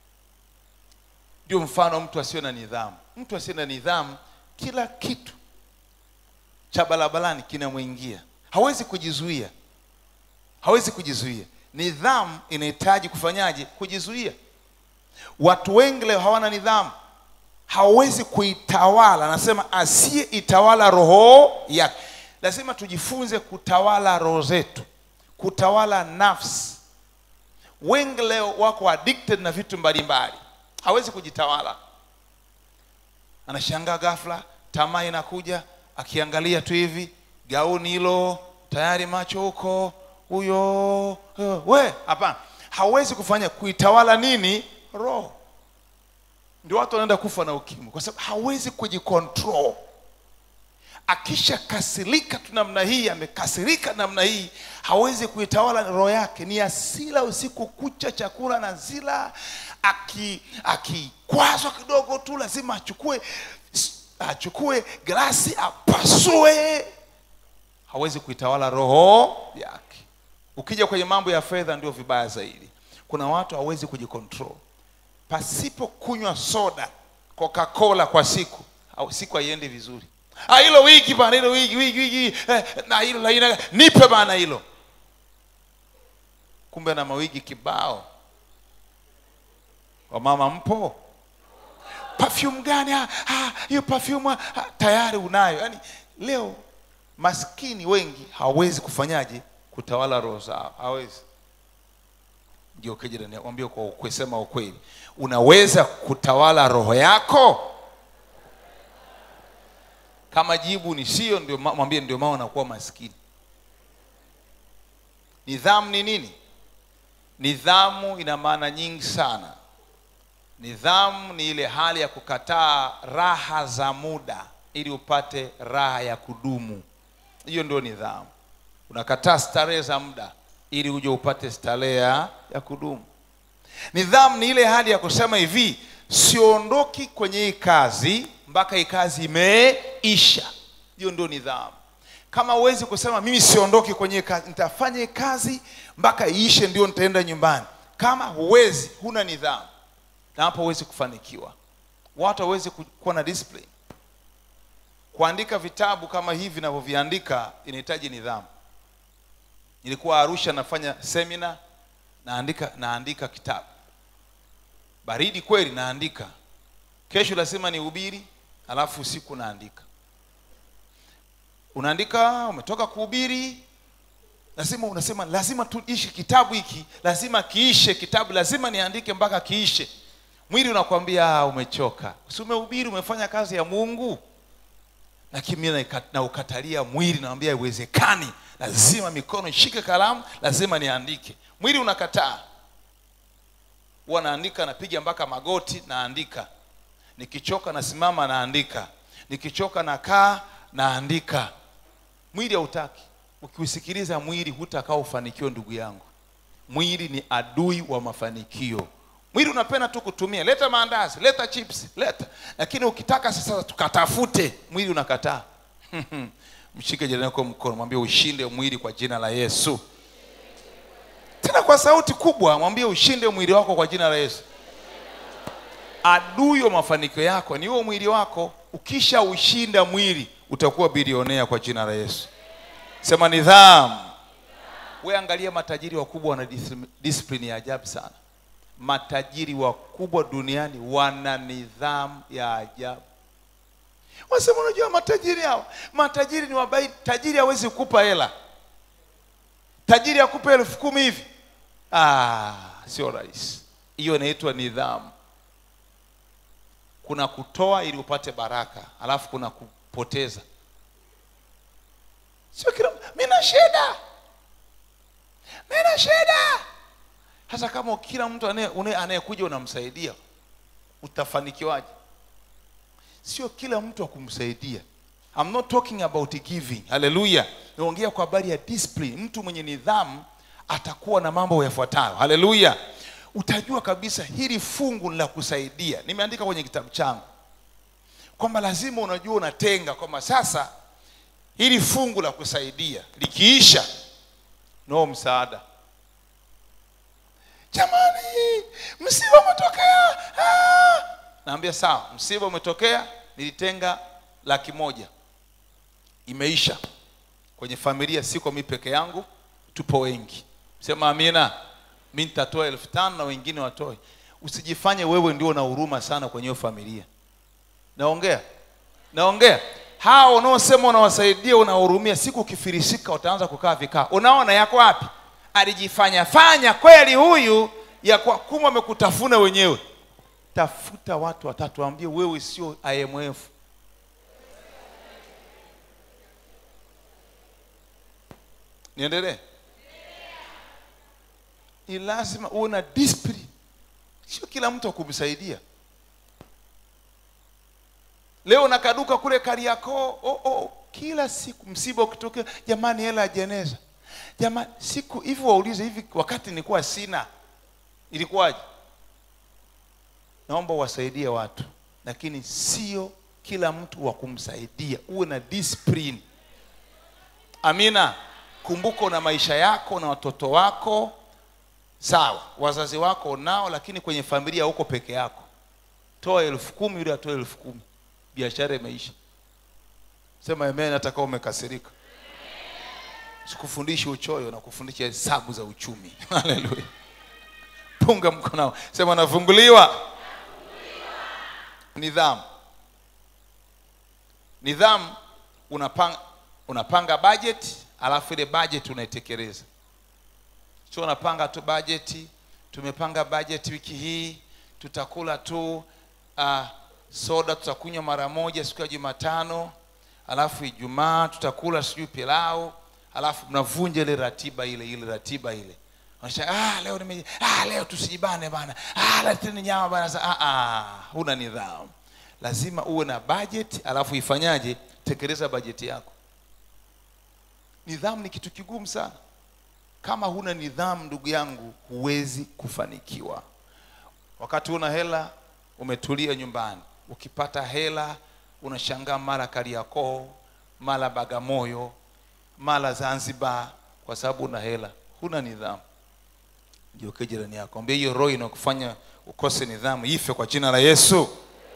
Speaker 1: ndio mfano mtu asiwe na nidhamu mtu asiye na nidhamu kila kitu cha barabarani kinamwingia hawezi kujizuia hawezi kujizuia nidhamu inahitaji kufanyaje kujizuia watu wengi leo hawana nidhamu hawezi kuitawala anasema asiyeitawala roho yake lazima tujifunze kutawala roho zetu kutawala nafsi wengi leo wako addicted na vitu mbalimbali hawezi kujitawala anashangaa ghafla tamaa inakuja akiangalia tu hivi gauni hilo tayari macho huko huyo eh, we hapana hawezi kufanya kuitawala nini roho ndio watu wanaenda kufa na ukimwi kwa sababu hawezi kujikontrol akishakasirika tu namna hii amekasirika namna hii hawezi kuitawala roho yake ni asila usiku kucha chakula na zila aki akikwazwa kidogo tu lazima achukue achukue glasi apasue hawezi kuitawala roho yake ukija kwenye mambo ya fedha ndio vibaya zaidi kuna watu hawezi kujikontrol pasipo kunywa soda coca cola kwa siku au siku haiendi vizuri ah hilo wiki bana hilo wiki wiki wiki eh, na hilo la aina nipe bana hilo kumbe na mawigi kibao wamama mpo perfume gani ah, ah, hiyo perfume ah, tayari unayo yaani leo maskini wengi hawezi kufanyaje kutawala roho zao hawezi ndio kejirani mwambie kwa ukweli sema ukweli unaweza kutawala roho yako kama jibu ni sio ndio ma- mwambie ndio maana unakuwa maskini nidhamu ni nini nidhamu ina maana nyingi sana nidhamu ni ile hali ya kukataa raha za muda ili upate raha ya kudumu hiyo ndio nidhamu unakataa starehe za muda ili uje upate starehe ya ya kudumu nidhamu ni ile hali ya kusema hivi siondoki kwenye hii kazi mpaka hii kazi imeisha hiyo ndio nidhamu kama huwezi kusema mimi siondoki kwenye hii kazi nitafanya hii kazi mpaka iishe ndio nitaenda nyumbani kama huwezi huna nidhamu na hapo huwezi kufanikiwa watu hawezi ku- kuwa na discipline kuandika vitabu kama hivi navyoviandika inahitaji nidhamu nilikuwa arusha nafanya semina naandika naandika kitabu baridi kweli naandika kesho lazima nihubiri alafu usiku naandika unaandika umetoka kuhubiri lazima unasema lazima tuishi kitabu hiki lazima kiishe kitabu lazima niandike mpaka kiishe mwili unakwambia "Ah, umechoka si umehubiri umefanya kazi ya mungu lakini mimi naika- naukatalia mwili nawambia haiwezekani lazima mikono ishike kalamu lazima niandike mwili unakataa huwa naandika napiga mpaka magoti naandika nikichoka nasimama naandika nikichoka nakaa naandika mwili hautaki ukiusikiliza mwili hutakaa ufanikiwe ndugu yangu mwili ni adui wa mafanikio mwili unapenda tu kutumia leta maandazi leta chips leta lakini ukitaka sasa tukatafute mwili unakataa mshike jirani yako mkono mwambie ushinde mwili kwa jina la yesu tena kwa sauti kubwa mwambie ushinde mwili wako kwa jina la yesu adui wa mafanikio yako ni huo mwili wako ukisha ushinda mwili utakuwa bilionea kwa jina la yesu sema nidhamu we angalia matajiri wakubwa wana discipline- discipline ya ajabu sana matajiri wakubwa duniani wana nidhamu ya ajabu wasema unajua matajiri hao matajiri ni wabai tajiri hawezi kukupa hela tajiri akupe elfu kumi hivi ah, sio rahisi hiyo inaitwa nidhamu kuna kutoa ili upate baraka alafu kuna kupoteza sio kila mina shida mina shida hasa kama kila mtu anaye- une- anayekuja unamsaidia utafanikiwaje sio kila mtu akumsaidia I'm not talking about giving haleluya naongea kwa habari ya discipline mtu mwenye nidhamu atakuwa na mambo yafuatayo haleluya utajua kabisa hili fungu ni la kusaidia nimeandika kwenye kitabu changu kwamba lazima unajua unatenga kwamba sasa hili fungu la kusaidia likiisha no msaada jamani msiba umetokea ah! naambia sawa msiba umetokea nilitenga laki moja imeisha kwenye familia siko mi peke yangu tupo wengi sema amina mi nitatoa elfu tano na wengine watoe usijifanye wewe ndio na huruma sana kwenye hiyo familia naongea naongea hao unaosema unawasaidia unawahurumia siku ukifirisika utaanza kukaa vikao unaona yako wapi alijifanya fanya kweli huyu ya kwa kumbe amekutafuna wenyewe tafuta watu watatu waambie wewe sio imf niendelee ni lazima uwe na discipline sio kila mtu akumsaidia leo nakaduka kule kariakoo oh, oh, kila siku msiba ukitokea jamani hela ya jeneza jamani siku hivi waulize hivi wakati nilikuwa sina ilikuwaje naomba uwasaidie watu lakini sio kila mtu wa kumsaidia uwe na discipline amina kumbuka una maisha yako na watoto wako sawa wazazi wako nao lakini kwenye familia huko peke yako toa elfu kumi yule atoe elfu kumi biashara imeisha sema amen hata kama umekasirika sikufundishi uchoyo na kufundisha hesabu za uchumi haleluya punga mkonao sema nafunguliwa nidhamu nidhamu unapanga unapanga budget alafu ile budget unaitekeleza sio unapanga tu bajeti tumepanga bajeti wiki hii tutakula tu uh, soda tutakunywa mara moja siku ya jumatano alafu ijumaa tutakula sijui pilau alafu mnavunja ile ratiba ile ile ratiba ile Unasema, ah, leo nime ah, leo tusijibane bana ah, leteni nyama bana Sa- ah, ah, huna nidhamu lazima uwe na budget alafu ifanyaje tekeleza bajeti yako nidhamu ni kitu kigumu sana kama huna nidhamu ndugu yangu huwezi kufanikiwa wakati una hela umetulia nyumbani ukipata hela unashangaa mara kariakoo mara bagamoyo mara zanzibar kwa sababu una hela huna nidhamu jiokee jirani yako ambia hiyo roho inakufanya ukose nidhamu ife kwa jina la yesu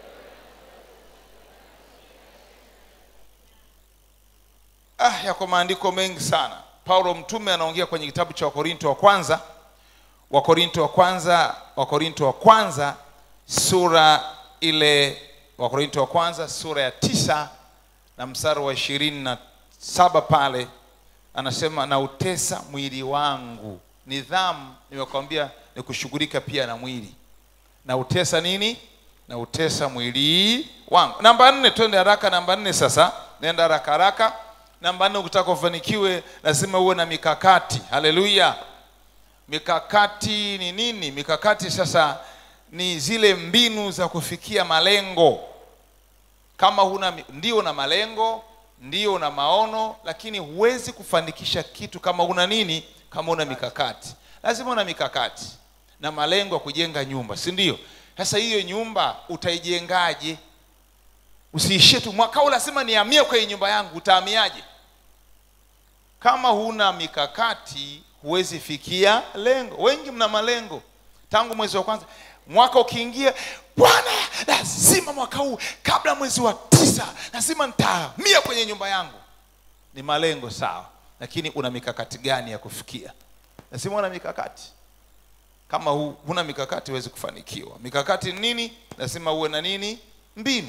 Speaker 1: ah yako maandiko mengi sana paulo mtume anaongea kwenye kitabu cha wakorinto wa kwanza wakorinto wa kwanza wakorinto wa kwanza sura ile wakorinto wa kwanza sura ya tisa na mstari wa ishirini na saba pale anasema nautesa mwili wangu nidhamu nimekwambia ni kushughulika pia na mwili nautesa nini nautesa mwili wangu namba nne twende haraka namba nne sasa nenda haraka haraka namba nne ukitaka ufanikiwe lazima uwe na mikakati haleluya mikakati ni nini mikakati sasa ni zile mbinu za kufikia malengo kama huna mi- ndio na malengo ndio na maono lakini huwezi kufanikisha kitu kama una nini kama una mikakati lazima una mikakati na malengo ya kujenga nyumba si ndio sasa hiyo nyumba utaijengaje usiishie tu mwaka huu lazima nihamie kwenye nyumba yangu utaamiaje kama huna mikakati huwezi fikia lengo wengi mna malengo tangu mwezi wa kwanza mwaka ukiingia bwana lazima mwaka huu kabla mwezi wa tisa lazima nitahamia kwenye nyumba yangu ni malengo sawa lakini una mikakati gani ya kufikia lazima una mikakati kama hu, huna mikakati huwezi kufanikiwa mikakati ni nini lazima uwe na nini mbinu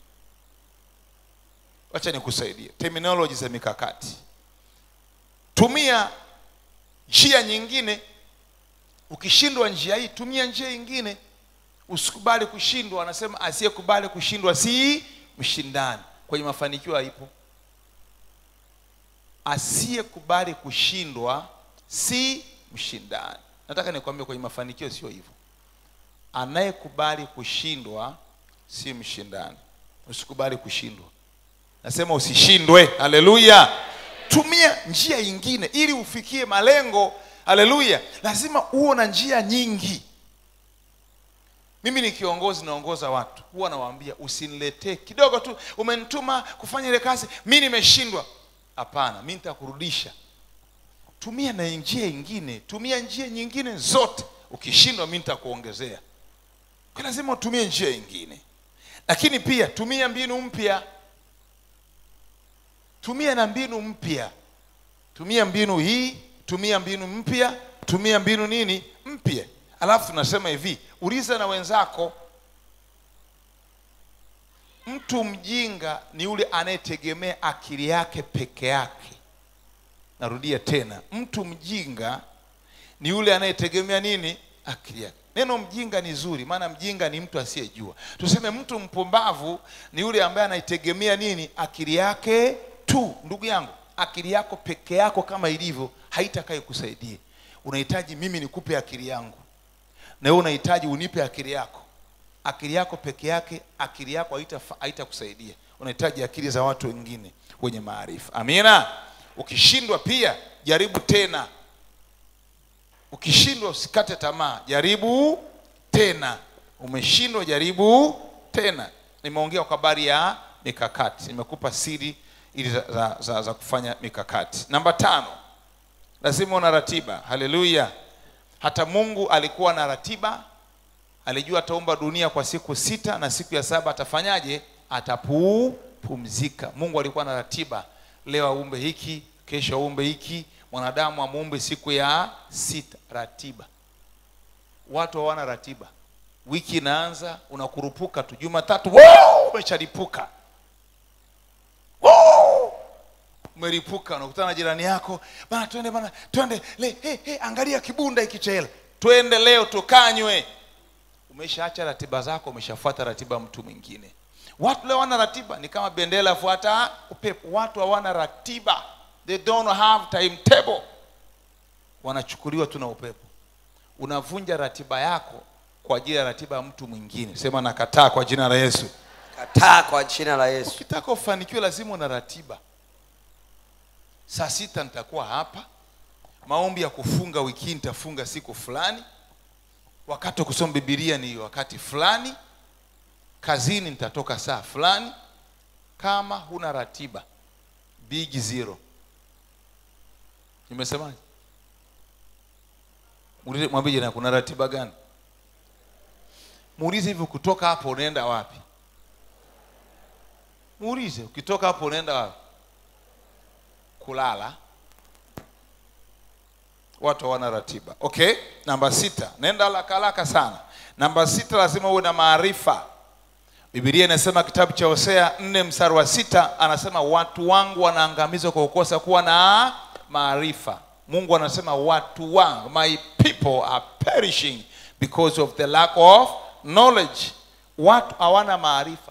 Speaker 1: wacha nikusaidie terminology za mikakati tumia njia nyingine ukishindwa njia hii tumia njia nyingine usikubali kushindwa anasema asiyekubali kushindwa si mshindani kwenye mafanikio haipo asiyekubali kushindwa si mshindani nataka nikwambie kwenye mafanikio sio hivyo anayekubali kushindwa si mshindani usikubali kushindwa nasema usishindwe haleluya tumia njia nyingine ili ufikie malengo haleluya lazima uwe na njia nyingi mimi ni kiongozi naongoza watu huwa nawaambia usiniletee kidogo tu umenituma kufanya ile kazi mi nimeshindwa hapana mi nitakurudisha tumia na njia nyingine tumia njia nyingine zote ukishindwa mi nitakuongezea kwa lazima utumie njia nyingine lakini pia tumia mbinu mpya tumia na mbinu mpya tumia mbinu hii tumia mbinu mpya tumia mbinu nini mpya alafu tunasema hivi uliza na wenzako mtu mjinga ni yule anayetegemea akili yake peke yake narudia tena mtu mjinga ni yule anayetegemea nini akili yake neno mjinga ni zuri maana mjinga ni mtu asiyejua tuseme mtu mpumbavu ni yule ambaye anaitegemea nini akili yake tu ndugu yangu akili yako peke yako kama ilivyo haitakaye kusaidia unahitaji mimi nikupe akili yangu na wewe unahitaji unipe akili yako akili yako peke yake akili yako haitafa- haitakusaidia unahitaji akili za watu wengine wenye maarifa amina ukishindwa pia jaribu tena ukishindwa usikate tamaa jaribu tena umeshindwa jaribu tena nimeongea kwa habari ya mikakati nimekupa siri ili za, za, za, za kufanya mikakati namba tano lazima una ratiba haleluya hata mungu alikuwa na ratiba alijua ataumba dunia kwa siku sita na siku ya saba atafanyaje atapumzika mungu alikuwa na ratiba leo aumbe hiki kesho aumbe hiki mwanadamu amuumbe siku ya sita ratiba watu hawana ratiba wiki inaanza unakurupuka tu jumatatu wow, umeshalipuka wow! umeripuka unakutana na jirani yako bana twende bana twende le hey, hey, angalia kibunda hiki cha hela twende leo tukanywe umeshaacha ratiba zako umeshafuata ratiba ya mtu mwingine watu leo wana ratiba ni kama bendera fuata upepo watu hawana ratiba they don't have timetable wanachukuliwa tu na upepo unavunja ratiba yako kwa ajili ya ratiba ya mtu mwingine sema nakataa kwa jina la yesu
Speaker 2: kataa kwa jina la yesu
Speaker 1: ukitaka ufanikiwe lazima una ratiba saa sita nitakuwa hapa maombi ya kufunga wiki hii nitafunga siku fulani wakati wa kusoma bibilia ni wakati fulani kazini nitatoka saa fulani kama huna ratiba big zero nimesemaje Muulize- mwambie jirani kuna ratiba gani muulize hivi kutoka hapo unaenda wapi muulize ukitoka hapo unaenda wapi kulala watu hawana ratiba okay namba sita nenda haraka haraka sana namba sita lazima uwe na maarifa bibilia inasema kitabu cha hosea nne mstari wa sita anasema watu wangu wanaangamizwa kwa kukosa kuwa na maarifa mungu anasema watu wangu my people are perishing because of the lack of knowledge watu hawana maarifa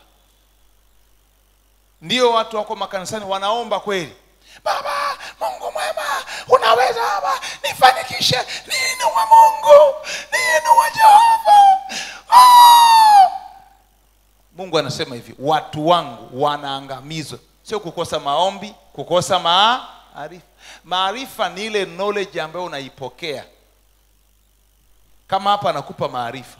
Speaker 1: ndio watu wako makanisani wanaomba kweli baba mungu mwema unaweza baba nifanikishe niinue mungu niinue jehova Ah! mungu anasema hivi watu wangu wanaangamizwa sio kukosa maombi kukosa maarifa maarifa ni ile knowledge ambayo unaipokea kama hapa anakupa maarifa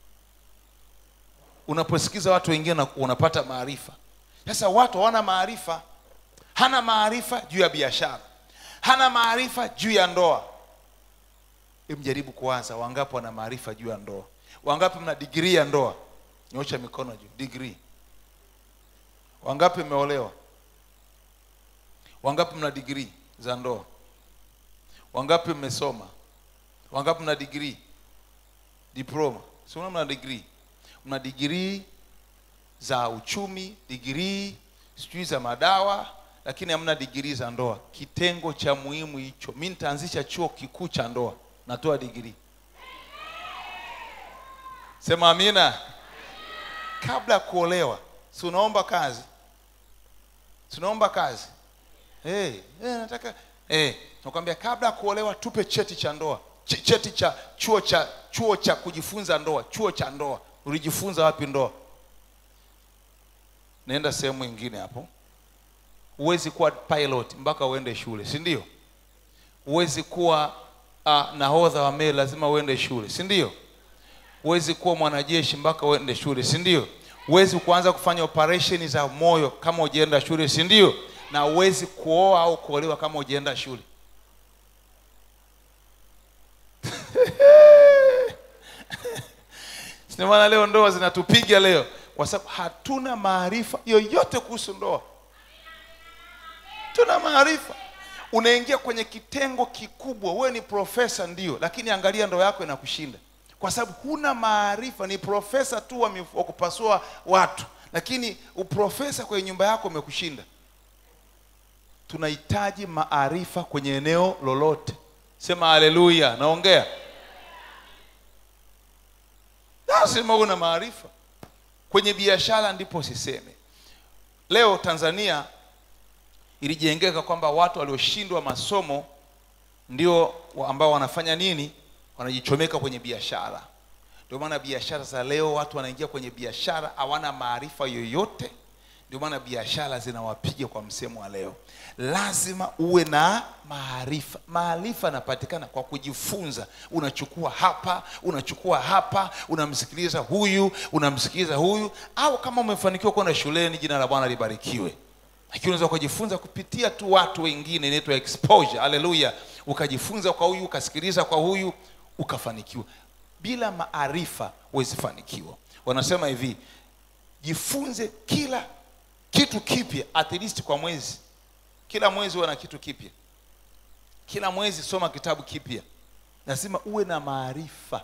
Speaker 1: unaposikiza watu wengine una- unapata maarifa sasa watu hawana maarifa hana maarifa juu ya biashara hana maarifa juu ya ndoa Hebu mjaribu kuwaza wangapi wana maarifa juu ya ndoa wangapi mna digrii ya ndoa nyosha mikono juu digrii wangapi mmeolewa wangapi mna digrii za ndoa wangapi mmesoma wangapi mna digrii diploma sio mna digrii mna digrii za uchumi digrii sijui za madawa lakini hamna digrii za ndoa kitengo cha muhimu hicho mi nitaanzisha chuo kikuu cha ndoa natoa digrii sema amina kabla ya kuolewa si unaomba kazi si unaomba kazi hey, hey, nataka hey, nakwambia kabla ya kuolewa tupe cheti cha ndoa Ch- cheti cha chuo cha chuo cha kujifunza ndoa chuo cha ndoa ulijifunza wapi ndoa naenda sehemu ingine hapo huwezi kuwa pilot mpaka uende shule si ndio huwezi kuwa uh, nahodha wa meli lazima uende shule si ndio huwezi kuwa mwanajeshi mpaka uende shule si ndio huwezi kuanza kufanya operesheni za moyo kama ujienda shule si ndio na huwezi kuoa au kuolewa kama ujienda shule Sina maana leo ndoa zinatupiga leo kwa sababu hatuna maarifa yoyote kuhusu ndoa tuna maarifa unaingia kwenye kitengo kikubwa wewe ni profesa ndio lakini angalia ndoa yako inakushinda kwa sababu huna maarifa ni profesa tu wa mif- wa kupasua watu lakini uprofesa kwenye nyumba yako umekushinda tunahitaji maarifa kwenye eneo lolote sema haleluya naongea lazima uwe na maarifa kwenye biashara ndipo siseme leo tanzania ilijengeka kwamba watu walioshindwa masomo ndio wa- ambao wanafanya nini wanajichomeka kwenye biashara ndio maana biashara za leo watu wanaingia kwenye biashara hawana maarifa yoyote ndio maana biashara zinawapiga kwa msemo wa leo lazima uwe na maarifa maarifa yanapatikana kwa kujifunza unachukua hapa unachukua hapa unamsikiliza huyu unamsikiliza huyu au kama umefanikiwa kwenda shuleni jina la bwana libarikiwe lakini unaweza kujifunza kupitia tu watu wengine inaitwa exposure haleluya ukajifunza kwa huyu ukasikiliza kwa huyu ukafanikiwa bila maarifa huwezi fanikiwa wanasema hivi jifunze kila kitu kipya at least kwa mwezi kila mwezi uwe na kitu kipya kila mwezi soma kitabu kipya lazima uwe na maarifa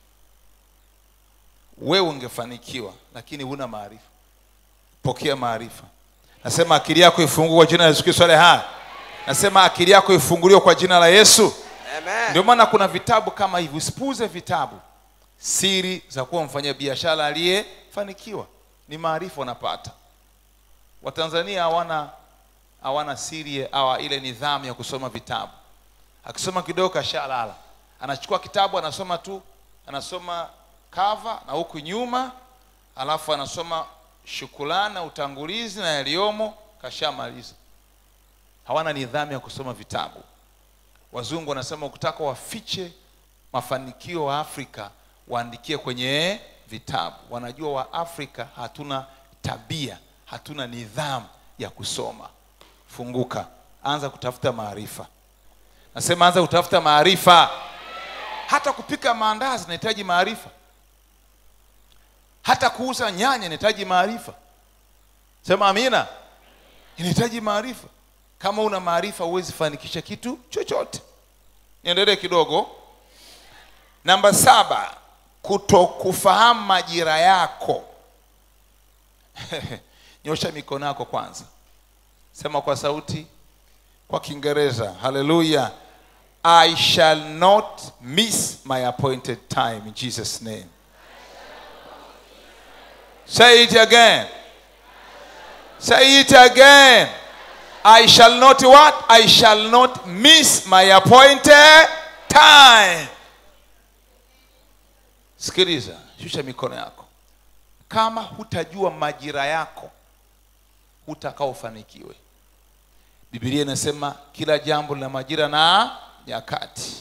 Speaker 1: wewe ungefanikiwa lakini huna maarifa pokea maarifa nasema akili yako ifunguliwe kwa jina la yesu kristo ale hai nasema akili yako ifunguliwe kwa jina la yesu
Speaker 2: Amen.
Speaker 1: ndio maana kuna vitabu kama hivi usipuuze vitabu siri za kuwa mfanya biashara aliyefanikiwa ni maarifa unapata watanzania hawana hawana siri au ile nidhamu ya kusoma vitabu akisoma kidogo kashalala anachukua kitabu anasoma tu anasoma kava na huku nyuma alafu anasoma shukulani na utangulizi na yaliyomo kashamaliza hawana nidhamu ya kusoma vitabu wazungu wanasema ukitaka wafiche mafanikio wa afrika waandikie kwenye vitabu wanajua wa afrika hatuna tabia hatuna nidhamu ya kusoma funguka anza kutafuta maarifa nasema anza kutafuta maarifa hata kupika maandazi inahitaji maarifa hata kuuza nyanya inahitaji maarifa sema amina inahitaji maarifa kama una maarifa huwezi fanikisha kitu chochote niendelee kidogo namba saba kutokufahamu majira yako nyosha mikono yako kwanza sema kwa sauti kwa kiingereza haleluya i shall not miss my appointed time in jesus name say it again say it again i shall not what i shall not miss my appointed time sikiliza shusha mikono yako kama hutajua majira yako hutakaa ufanikiwe bibilia inasema kila jambo lina majira na nyakati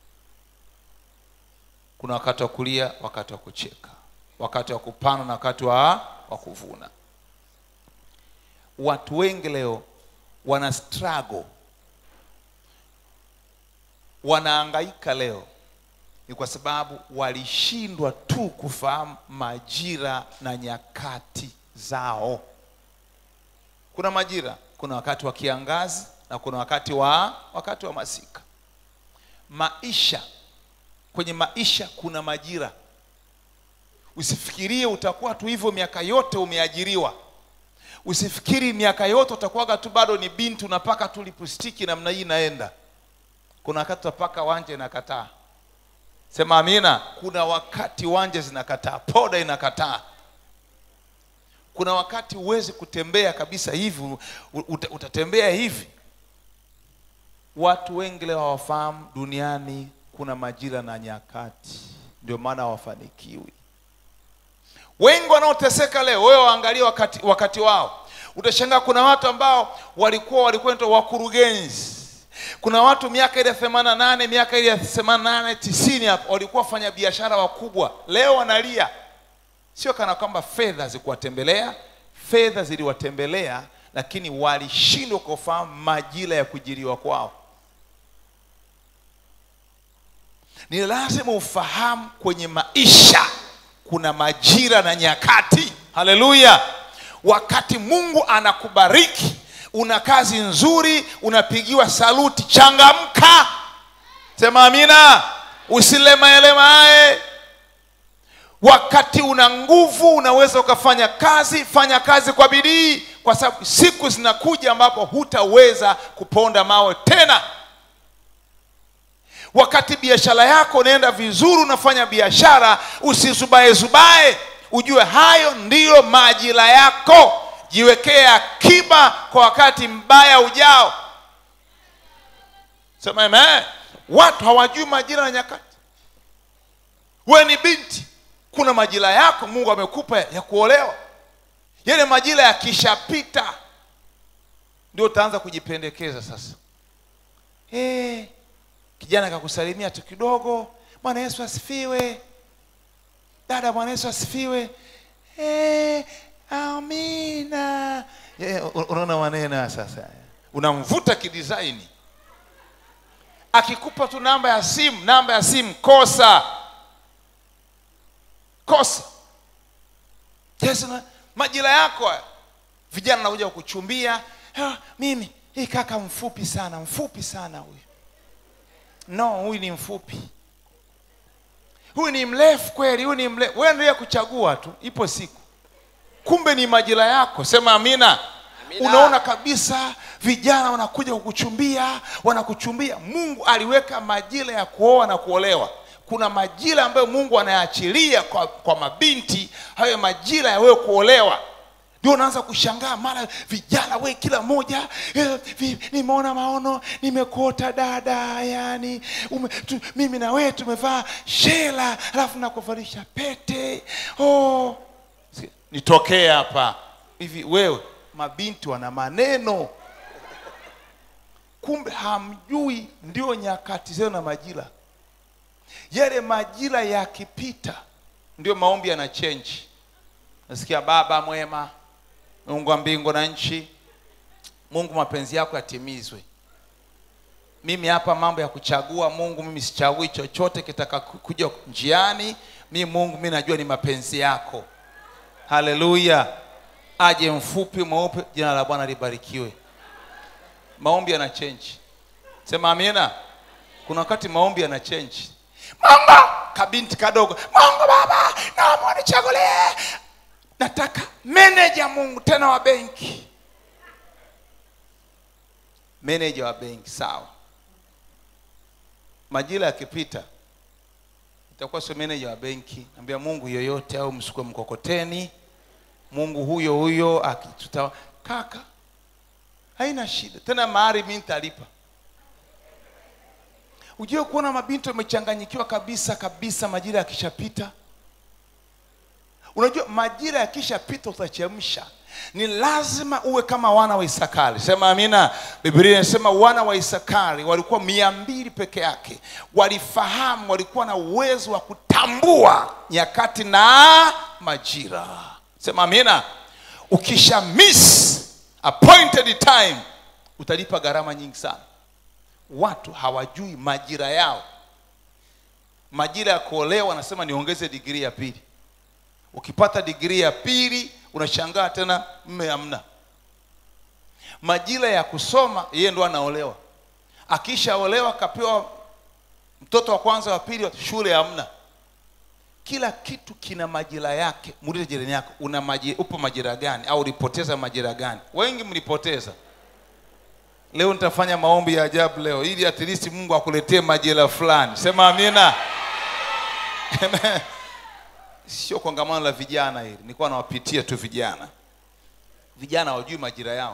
Speaker 1: kuna wakati wa kulia wakati wa kucheka wakati wa kupanda na wakati wa, wa kuvuna watu wengi leo wana struggle wanaangaika leo ni kwa sababu walishindwa tu kufahamu majira na nyakati zao kuna majira kuna wakati wa kiangazi na kuna wakati wa wakati wa masika maisha kwenye maisha kuna majira usifikirie utakuwa tu hivyo miaka yote umeajiriwa usifikiri miaka yote utakuwaga tu bado ni binti unapaka tu lipustiki namna hii inaenda kuna wakati utapaka wanje inakataa sema amina kuna wakati wanje zinakataa poda inakataa kuna wakati huwezi kutembea kabisa hivi uta, utatembea hivi watu wengi leo hawafahamu duniani kuna majira na nyakati ndio maana hawafanikiwi wengi wanaoteseka leo wewe waangalie wakati, wakati wao utashangaa kuna watu ambao walikuwa walikuwa naitwa wakurugenzi kuna watu miaka ile themani na nane miaka ile ya themani na nane tisini hapo walikuwa wafanya biashara wakubwa leo wanalia sio kana kwamba fedha zikuwatembelea fedha ziliwatembelea lakini walishindwa kufahamu majira ya kujiriwa kwao ni lazima ufahamu kwenye maisha kuna majira na nyakati haleluya wakati mungu anakubariki una kazi nzuri unapigiwa saluti changamka sema amina usilemaelemae wakati una nguvu unaweza ukafanya kazi fanya kazi kwa bidii kwa sababu siku zinakuja ambapo hutaweza kuponda mawe tena wakati biashara yako unaenda vizuri unafanya biashara usizubaezubae ujue hayo ndiyo majira yako jiwekee akiba kwa wakati mbaya ujao sema amen watu hawajui majira na nyakati we ni binti kuna majira yako mungu amekupa ya kuolewa yale majira yakishapita ndio utaanza kujipendekeza sasa hey, kijana akakusalimia tu kidogo bwana yesu asifiwe dada bwana yesu asifiwe hey, amina yeah, unaona maneno sasa unamvuta kidisaini akikupa tu namba ya simu namba ya simu kosa kosa yes, na, majira yako haya vijana nakuja kuchumbia ah, mimi hii kaka mfupi sana mfupi sana huyu no huyu ni mfupi huyu ni mrefu kweli huyu ni mrefu wewe endelea kuchagua tu ipo siku kumbe ni majira yako sema amina,
Speaker 2: Amina.
Speaker 1: unaona kabisa vijana wanakuja kukuchumbia wanakuchumbia mungu aliweka majira ya kuoa na kuolewa kuna majira ambayo mungu anayaachilia kwa, kwa mabinti hayo majira ya wewe kuolewa ndio unaanza kushangaa mara vijana we kila mmoja eh, vi- nimeona maono nimekuota dada yani ume, tu, mimi na wewe tumevaa shela alafu nakuvalisha pete oh. Si- nitokee hapa hivi wewe mabinti wana maneno kumbe hamjui ndio nyakati zenu na majira yale majira yakipita ndio maombi yana change nasikia baba mwema mungu wa mbingu na nchi mungu mapenzi yako yatimizwe mimi hapa mambo ya kuchagua mungu mimi sichagui chochote kitaka ku- kuja njiani mi mungu mi najua ni mapenzi yako haleluya aje mfupi mweupe jina la bwana libarikiwe maombi yana change sema amina kuna wakati maombi yana change mungu kabinti kadogo mungu baba naomba unichagulie nataka meneja mungu tena wa benki meneja wa benki sawa majira yakipita itakuwa sio meneja wa benki ambia mungu yoyote au msukue mkokoteni mungu huyo huyo akituta kaka haina shida tena mahari mi nitalipa ujue kuona mabinti wamechanganyikiwa kabisa kabisa majira yakishapita unajua majira yakishapita utachemsha ni lazima uwe kama wana wa isakari sema amina biblia inasema wana wa isakari walikuwa mia mbili peke yake walifahamu walikuwa na uwezo wa kutambua nyakati na majira sema amina ukisha miss appointed time utalipa gharama nyingi sana watu hawajui majira yao majira ya kuolewa wanasema niongeze digrii ya pili ukipata digrii ya pili unashangaa tena mme hamna majira ya kusoma yeye ndo anaolewa akishaolewa kapewa mtoto wa kwanza wa pili shule hamna kila kitu kina majira yake muulize jirani yako una maji, upo majira gani au ulipoteza majira gani wengi mlipoteza leo nitafanya maombi ya ajabu leo ili at least mungu akuletee majira fulani sema amina sio kongamano la vijana hili nilikuwa nawapitia tu vijana vijana hawajui majira yao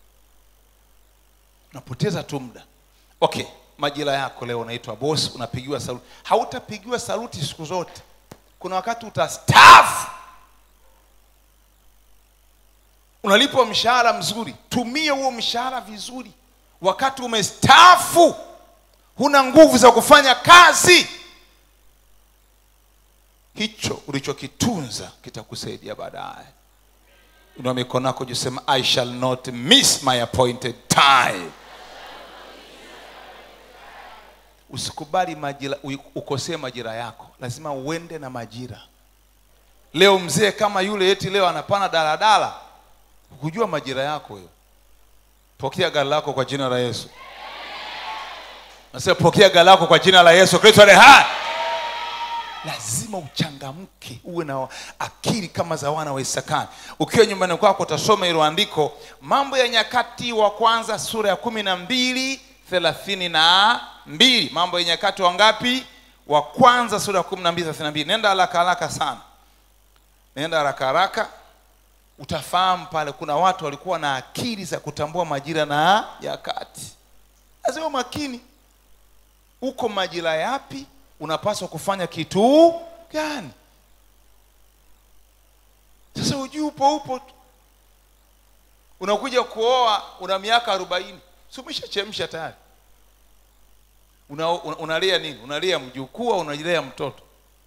Speaker 1: unapoteza tu muda okay majira yako leo unaitwa bosi unapigiwa saluti hautapigiwa saluti siku zote kuna wakati utastaafu unalipwa mshahara mzuri tumia huo mshahara vizuri wakati umestaafu huna nguvu za kufanya kazi hicho ulichokitunza kitakusaidia baadaye inua mikono yako jusema i shall not miss my appointed time usikubali majira ukosee majira yako lazima uende na majira leo mzee kama yule eti leo anapana daladala hukujua majira yako hiyo pokea gari lako kwa jina la yesu nasema pokea gari lako kwa jina la yesu kristo ale hai lazima uchangamke uwe na akili kama za wana wa isakani ukiwa nyumbani kwako utasoma hilo andiko mambo ya nyakati wa kwanza sura ya kumi na mbili thelathini na mbili mambo ya nyakati wangapi wa kwanza sura ya kumi na mbili thelathini na mbili nenda haraka haraka sana nenda haraka haraka utafahamu pale kuna watu walikuwa na akili za kutambua majira na nyakati lazima makini uko majira yapi unapaswa kufanya kitu gani sasa ujui upo upo tu unakuja kuoa una miaka arobaini si umeshachemsha tayari una, una, unalea nini unalea mjukuu au unalea mtoto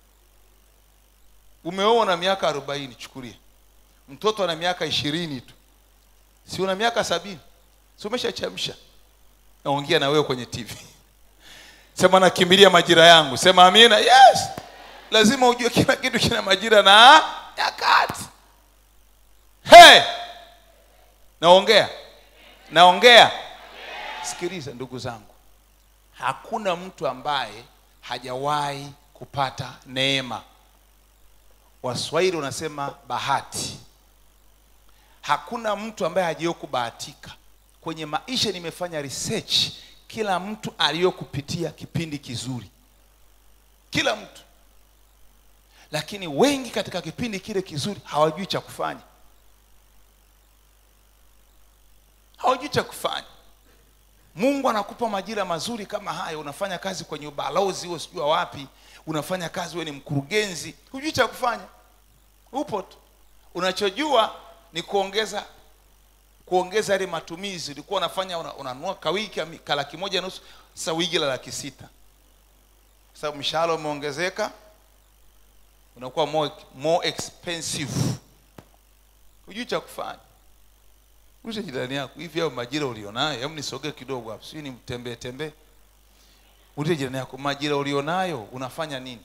Speaker 1: umeoa na miaka arobaini chukulia mtoto ana miaka ishirini tu si una miaka sabini si umeshachemsha naongea na wewe kwenye tv sema nakimbilia majira yangu sema amina yes lazima ujue kila kitu kina majira na nyakati hey! naongea naongea sikiliza ndugu zangu hakuna mtu ambaye hajawahi kupata neema waswahili wanasema bahati hakuna mtu ambaye hajawahi kubahatika kwenye maisha nimefanya research kila mtu aliyokupitia kipindi kizuri kila mtu lakini wengi katika kipindi kile kizuri hawajui cha kufanya hawajui cha kufanya mungu anakupa majira mazuri kama hayo unafanya kazi kwenye ubalozi huo sijua wapi unafanya kazi we ni mkurugenzi hujui cha kufanya upo tu unachojua ni kuongeza kuongeza yale matumizi ulikuwa unafanya una- unanunua kawiki ami- ka laki moja nusu sasa wigi la laki sita kwa sababu mshahara umeongezeka unakuwa more, more expensive hujui cha kufanya ushe jirani yako hivi au majira ulionayo hebu nisogee kidogo hapo sijui nimtembee tembee ulize jirani yako majira ulionayo unafanya nini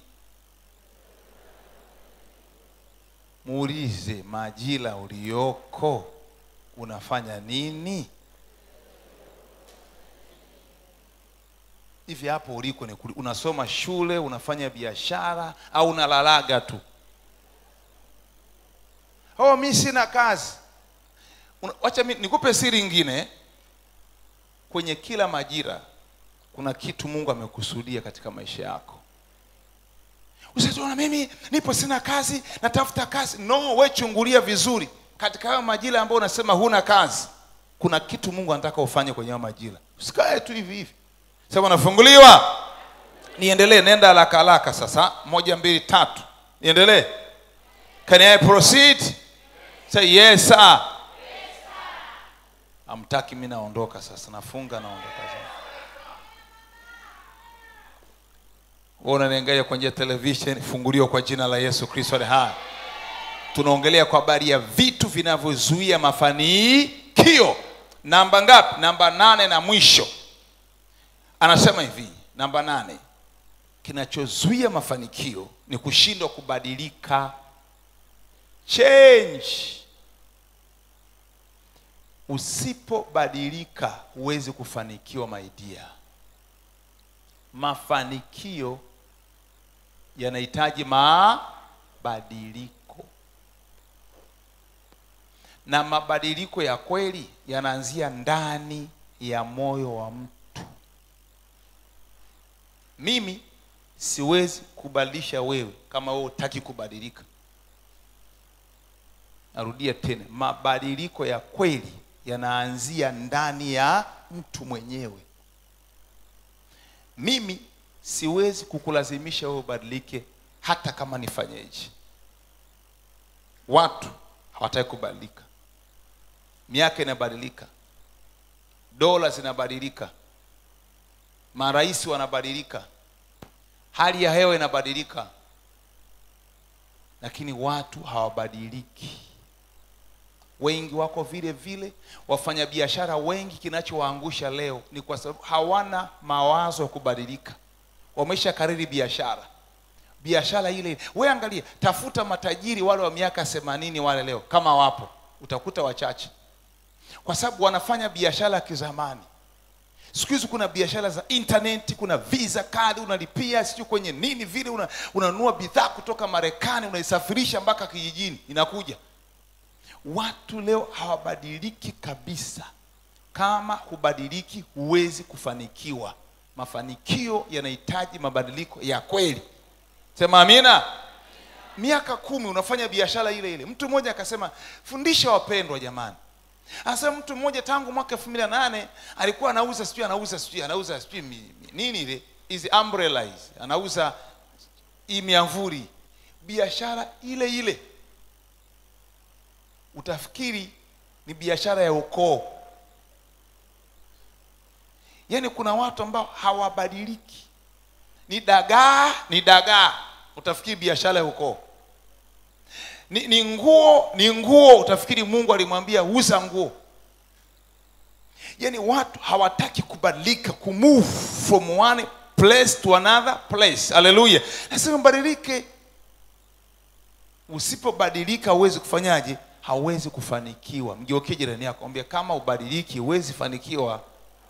Speaker 1: muulize majira ulioko unafanya nini hivi hapo uliko ni kuli- unasoma shule unafanya biashara au unalalaga tu oh mi sina kazi Una- wacha mi nikupe siri ingine kwenye kila majira kuna kitu mungu amekusudia katika maisha yako usituona mimi nipo sina kazi natafuta kazi no we chungulia vizuri katika hayo majira ambayo unasema huna kazi kuna kitu mungu anataka ufanye kwenye hayo majira usikae tu hivi hivi sema nafunguliwa niendelee nenda haraka haraka sasa moja mbili tatu niendelee can I proceed say yes sir amtaki mi naondoka sasa nafunga naondoka sasa wewe unaniangalia kwa njia ya television funguliwa kwa jina la yesu kristo ali hai tunaongelea kwa habari ya vitu vinavyozuia mafanikio namba ngapi namba nane na mwisho anasema hivi namba nane kinachozuia mafanikio ni kushindwa kubadilika change usipobadilika huwezi kufanikiwa maidia mafanikio yanahitaji mabadiliko na mabadiliko ya kweli yanaanzia ndani ya moyo wa mtu mimi siwezi kubadilisha wewe kama wewe hutaki kubadilika narudia tena mabadiliko ya kweli yanaanzia ndani ya mtu mwenyewe mimi siwezi kukulazimisha wewe ubadilike hata kama nifanyeje watu hawataki kubadilika miaka inabadilika dola zinabadilika marais wanabadilika hali ya hewa inabadilika lakini watu hawabadiliki wengi wako vile vile wafanyabiashara wengi kinachowaangusha leo ni kwa sababu hawana mawazo ya kubadilika wamesha kariri biashara biashara ile we angalia tafuta matajiri wale wa miaka themanini wale leo kama wapo utakuta wachache kwa sababu wanafanya biashara ya kizamani siku hizi kuna biashara za intaneti kuna visa kadi unalipia sijui kwenye nini vile una- unanunua bidhaa kutoka marekani unaisafirisha mpaka kijijini inakuja watu leo hawabadiliki kabisa kama hubadiliki huwezi kufanikiwa mafanikio yanahitaji mabadiliko ya kweli sema amina miaka kumi unafanya biashara ile ile mtu mmoja akasema fundisha wapendwa jamani anasema mtu mmoja tangu mwaka elfu mbili na nane alikuwa anauza sijui anauza sijui anauza sijui mi- mi- nini ile hizi umbrella hizi anauza hii miamvuli biashara ile ile utafikiri ni biashara ya ukoo yaani kuna watu ambao hawabadiliki ni dagaa ni dagaa utafikiri biashara ya ukoo ni, ni nguo ni nguo utafikiri mungu alimwambia uza nguo yaani watu hawataki kubadilika kumove from one place to another place haleluya lazima mbadilike usipobadilika huwezi kufanyaje hauwezi kufanikiwa mgeukie jirani yako ambia kama ubadiliki huwezi fanikiwa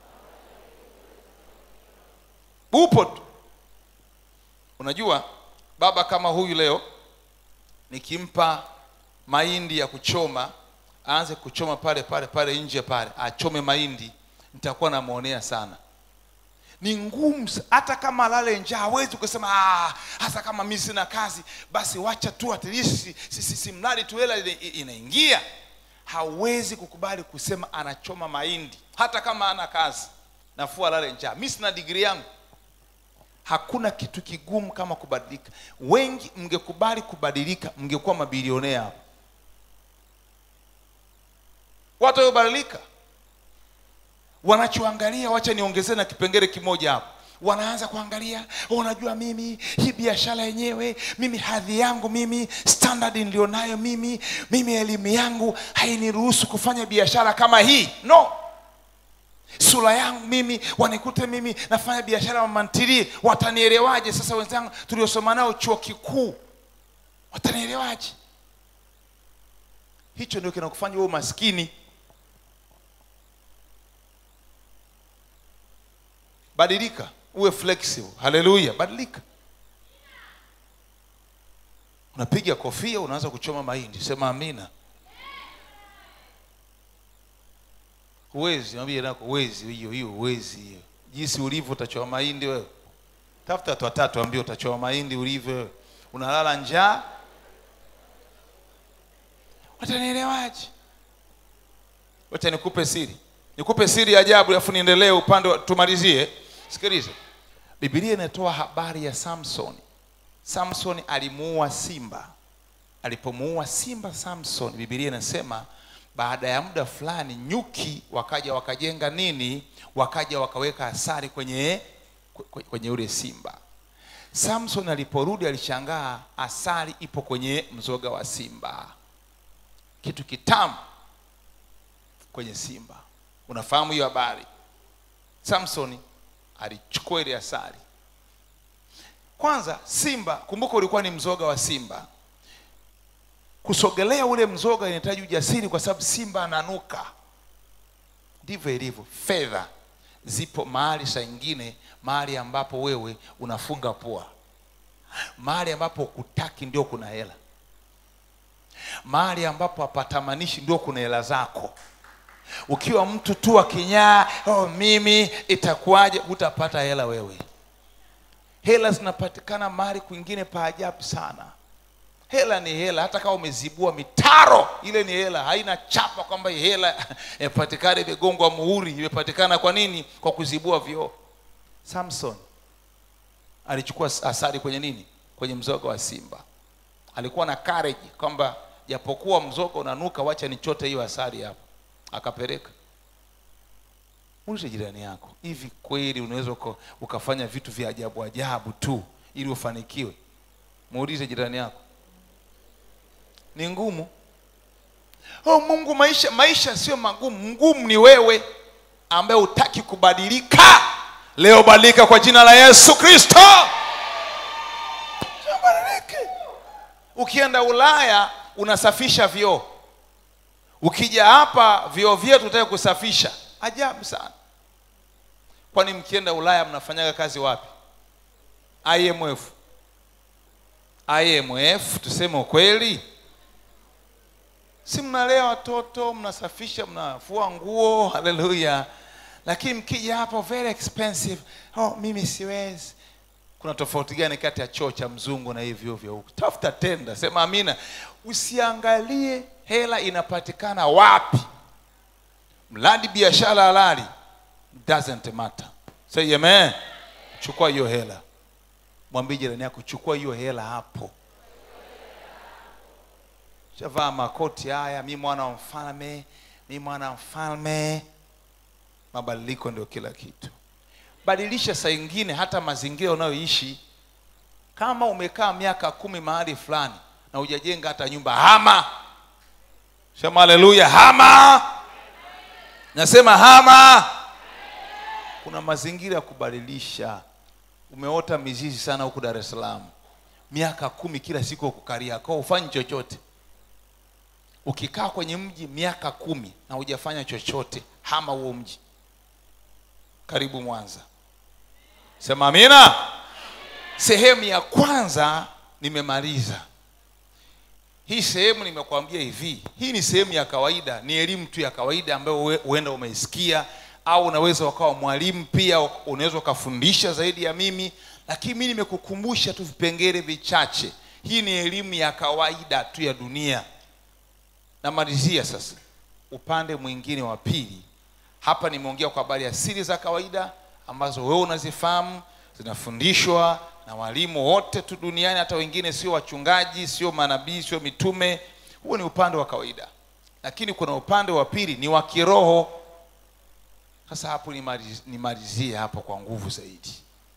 Speaker 1: upo tu unajua baba kama huyu leo nikimpa mahindi ya kuchoma aanze kuchoma pale pale pale nje pale achome mahindi nitakuwa namwonea sana ni ngumu sa- hata kama lale njaa hawezi kusema "Ah, hasa kama mi sina kazi basi wacha tu at least si, si, si, si mradi tu hela ina- inaingia hawezi kukubali kusema anachoma mahindi hata kama ana kazi nafua lale njaa mi sina digrii yangu hakuna kitu kigumu kama kubadilika wengi mngekubali kubadilika mngekuwa mabilionea hapo watu waliobadilika wanachoangalia wacha niongezee na kipengele kimoja hapo wanaanza kuangalia "Oh, unajua mimi hii biashara yenyewe mimi hadhi yangu mimi standard nilionayo mimi mimi elimu yangu hainiruhusu kufanya biashara kama hii no sura yangu mimi wanikute mimi nafanya biashara mamantilie watanielewaje sasa wenzangu tuliosoma nao chuo kikuu watanielewaje hicho ndio kinakufanya wewe maskini badilika uwe flexible haleluya badilika unapiga kofia unaanza kuchoma mahindi sema amina huwezi mwambie nako huwezi hiyo hiyo huwezi hiyo jinsi ulivyo utachoma mahindi wewe tafuta watu watatu ambie utachoma mahindi ulivyo wewe unalala njaa watanielewaje wacha nikupe siri nikupe siri ya ajabu alafu niendelee upande wa- tumalizie sikiliza bibilia inatoa habari ya samsoni samson alimuua simba alipomuua simba samson bibilia inasema baada ya muda fulani nyuki wakaja wakajenga nini wakaja wakaweka asari kwenye kwe- kwenye ule simba samson aliporudi alishangaa asari ipo kwenye mzoga wa simba kitu kitamu kwenye simba unafahamu hiyo habari samsoni alichukua ile asali kwanza simba kumbuka ulikuwa ni mzoga wa simba kusogelea ule mzoga inahitaji ujasiri kwa sababu simba ananuka ndivyo ilivyo fedha zipo mahali saa ingine mahali ambapo wewe unafunga pua mahali ambapo kutaki ndio kuna hela mahali ambapo hapatamanishi ndio kuna hela zako ukiwa mtu tu wa kinyaa oh, mimi itakuwaje hutapata hela wewe hela zinapatikana mahali kwingine pa ajabu sana hela ni hela hata kama umezibua mitaro ile ni hela haina chapa kwamba hii hela imepatikana imegongwa muhuri imepatikana kwa nini kwa kuzibua vioo samson alichukua asari kwenye nini kwenye mzoga wa simba alikuwa na courage kwamba japokuwa mzoga unanuka wacha nichote hiyo asari hapo akapeleka muulize jirani yako hivi kweli unaweza uka- ukafanya vitu vya ajabu ajabu tu ili ufanikiwe muulize jirani yako ni ngumu oh mungu maisha maisha sio magumu ngumu ni wewe ambaye hutaki kubadilika leo badilika kwa jina la yesu kristo Sio badilike. ukienda ulaya unasafisha vioo ukija hapa vioo vyetu utaki kusafisha ajabu sana kwani mkienda ulaya mnafanyaga kazi wapi imf imf tuseme ukweli si mnalea watoto mnasafisha mnafua nguo haleluya lakini mkija hapa very expensive oh, mimi siwezi kuna tofauti gani kati ya choo cha mzungu na hivyo vya huku tafuta tenda sema amina usiangalie hela inapatikana wapi mradi biashara halali doesn't matter say amen chukua hiyo hela mwambie jirani yako chukua hiyo hela hapo shavaa makoti haya mi mwana wa mfalme mi mwana wa mfalme mabadiliko ndio kila kitu badilisha saa ingine hata mazingira unayoishi kama umekaa miaka kumi mahali fulani na hujajenga hata nyumba hama sema haleluya hama nasema hama kuna mazingira ya kubadilisha umeota mizizi sana huku dar es salaam miaka kumi kila siku ukukaria kwa ufanyi chochote ukikaa kwenye mji miaka kumi na hujafanya chochote hama huo mji karibu mwanza sema amina sehemu ya kwanza nimemaliza hii sehemu nimekuambia hivi hii ni sehemu ya kawaida ni elimu tu ya kawaida ambayo we- huenda umeisikia au unaweza ukawa mwalimu pia unaweza ukafundisha zaidi ya mimi lakini mi nimekukumbusha tu vipengele vichache hii ni elimu ya kawaida tu ya dunia namalizia sasa upande mwingine wa pili hapa nimeongea kwa habari ya siri za kawaida ambazo wewe unazifahamu zinafundishwa na walimu wote tu duniani hata wengine sio wachungaji sio manabii sio mitume huo ni upande wa kawaida lakini kuna upande wa pili ni wa kiroho sasa hapo nimaliz- nimalizie hapo kwa nguvu zaidi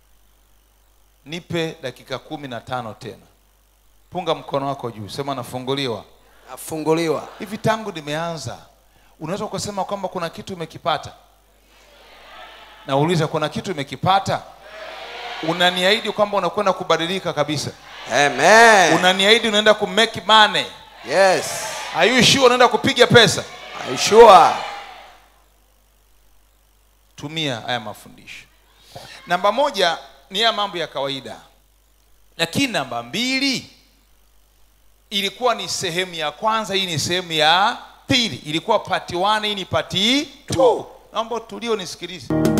Speaker 1: nipe dakika kumi na tano tena punga mkono wako juu sema nafunguliwa
Speaker 2: nafunguliwa
Speaker 1: hivi tangu nimeanza unaweza ukasema kwamba kuna kitu umekipata nauliza kuna kitu umekipata unaniahidi kwamba unakwenda kubadilika kabisa
Speaker 2: amen
Speaker 1: unaniahidi unaenda kumake money
Speaker 2: yes
Speaker 1: are you sure unaenda kupiga pesa
Speaker 2: I'm sure
Speaker 1: tumia haya mafundisho namba moja ni ya mambo ya kawaida lakini namba mbili ilikuwa ni sehemu ya kwanza hii ni sehemu ya pili ilikuwa pati 1 hii ni pati 2 naomba tulio nisikilize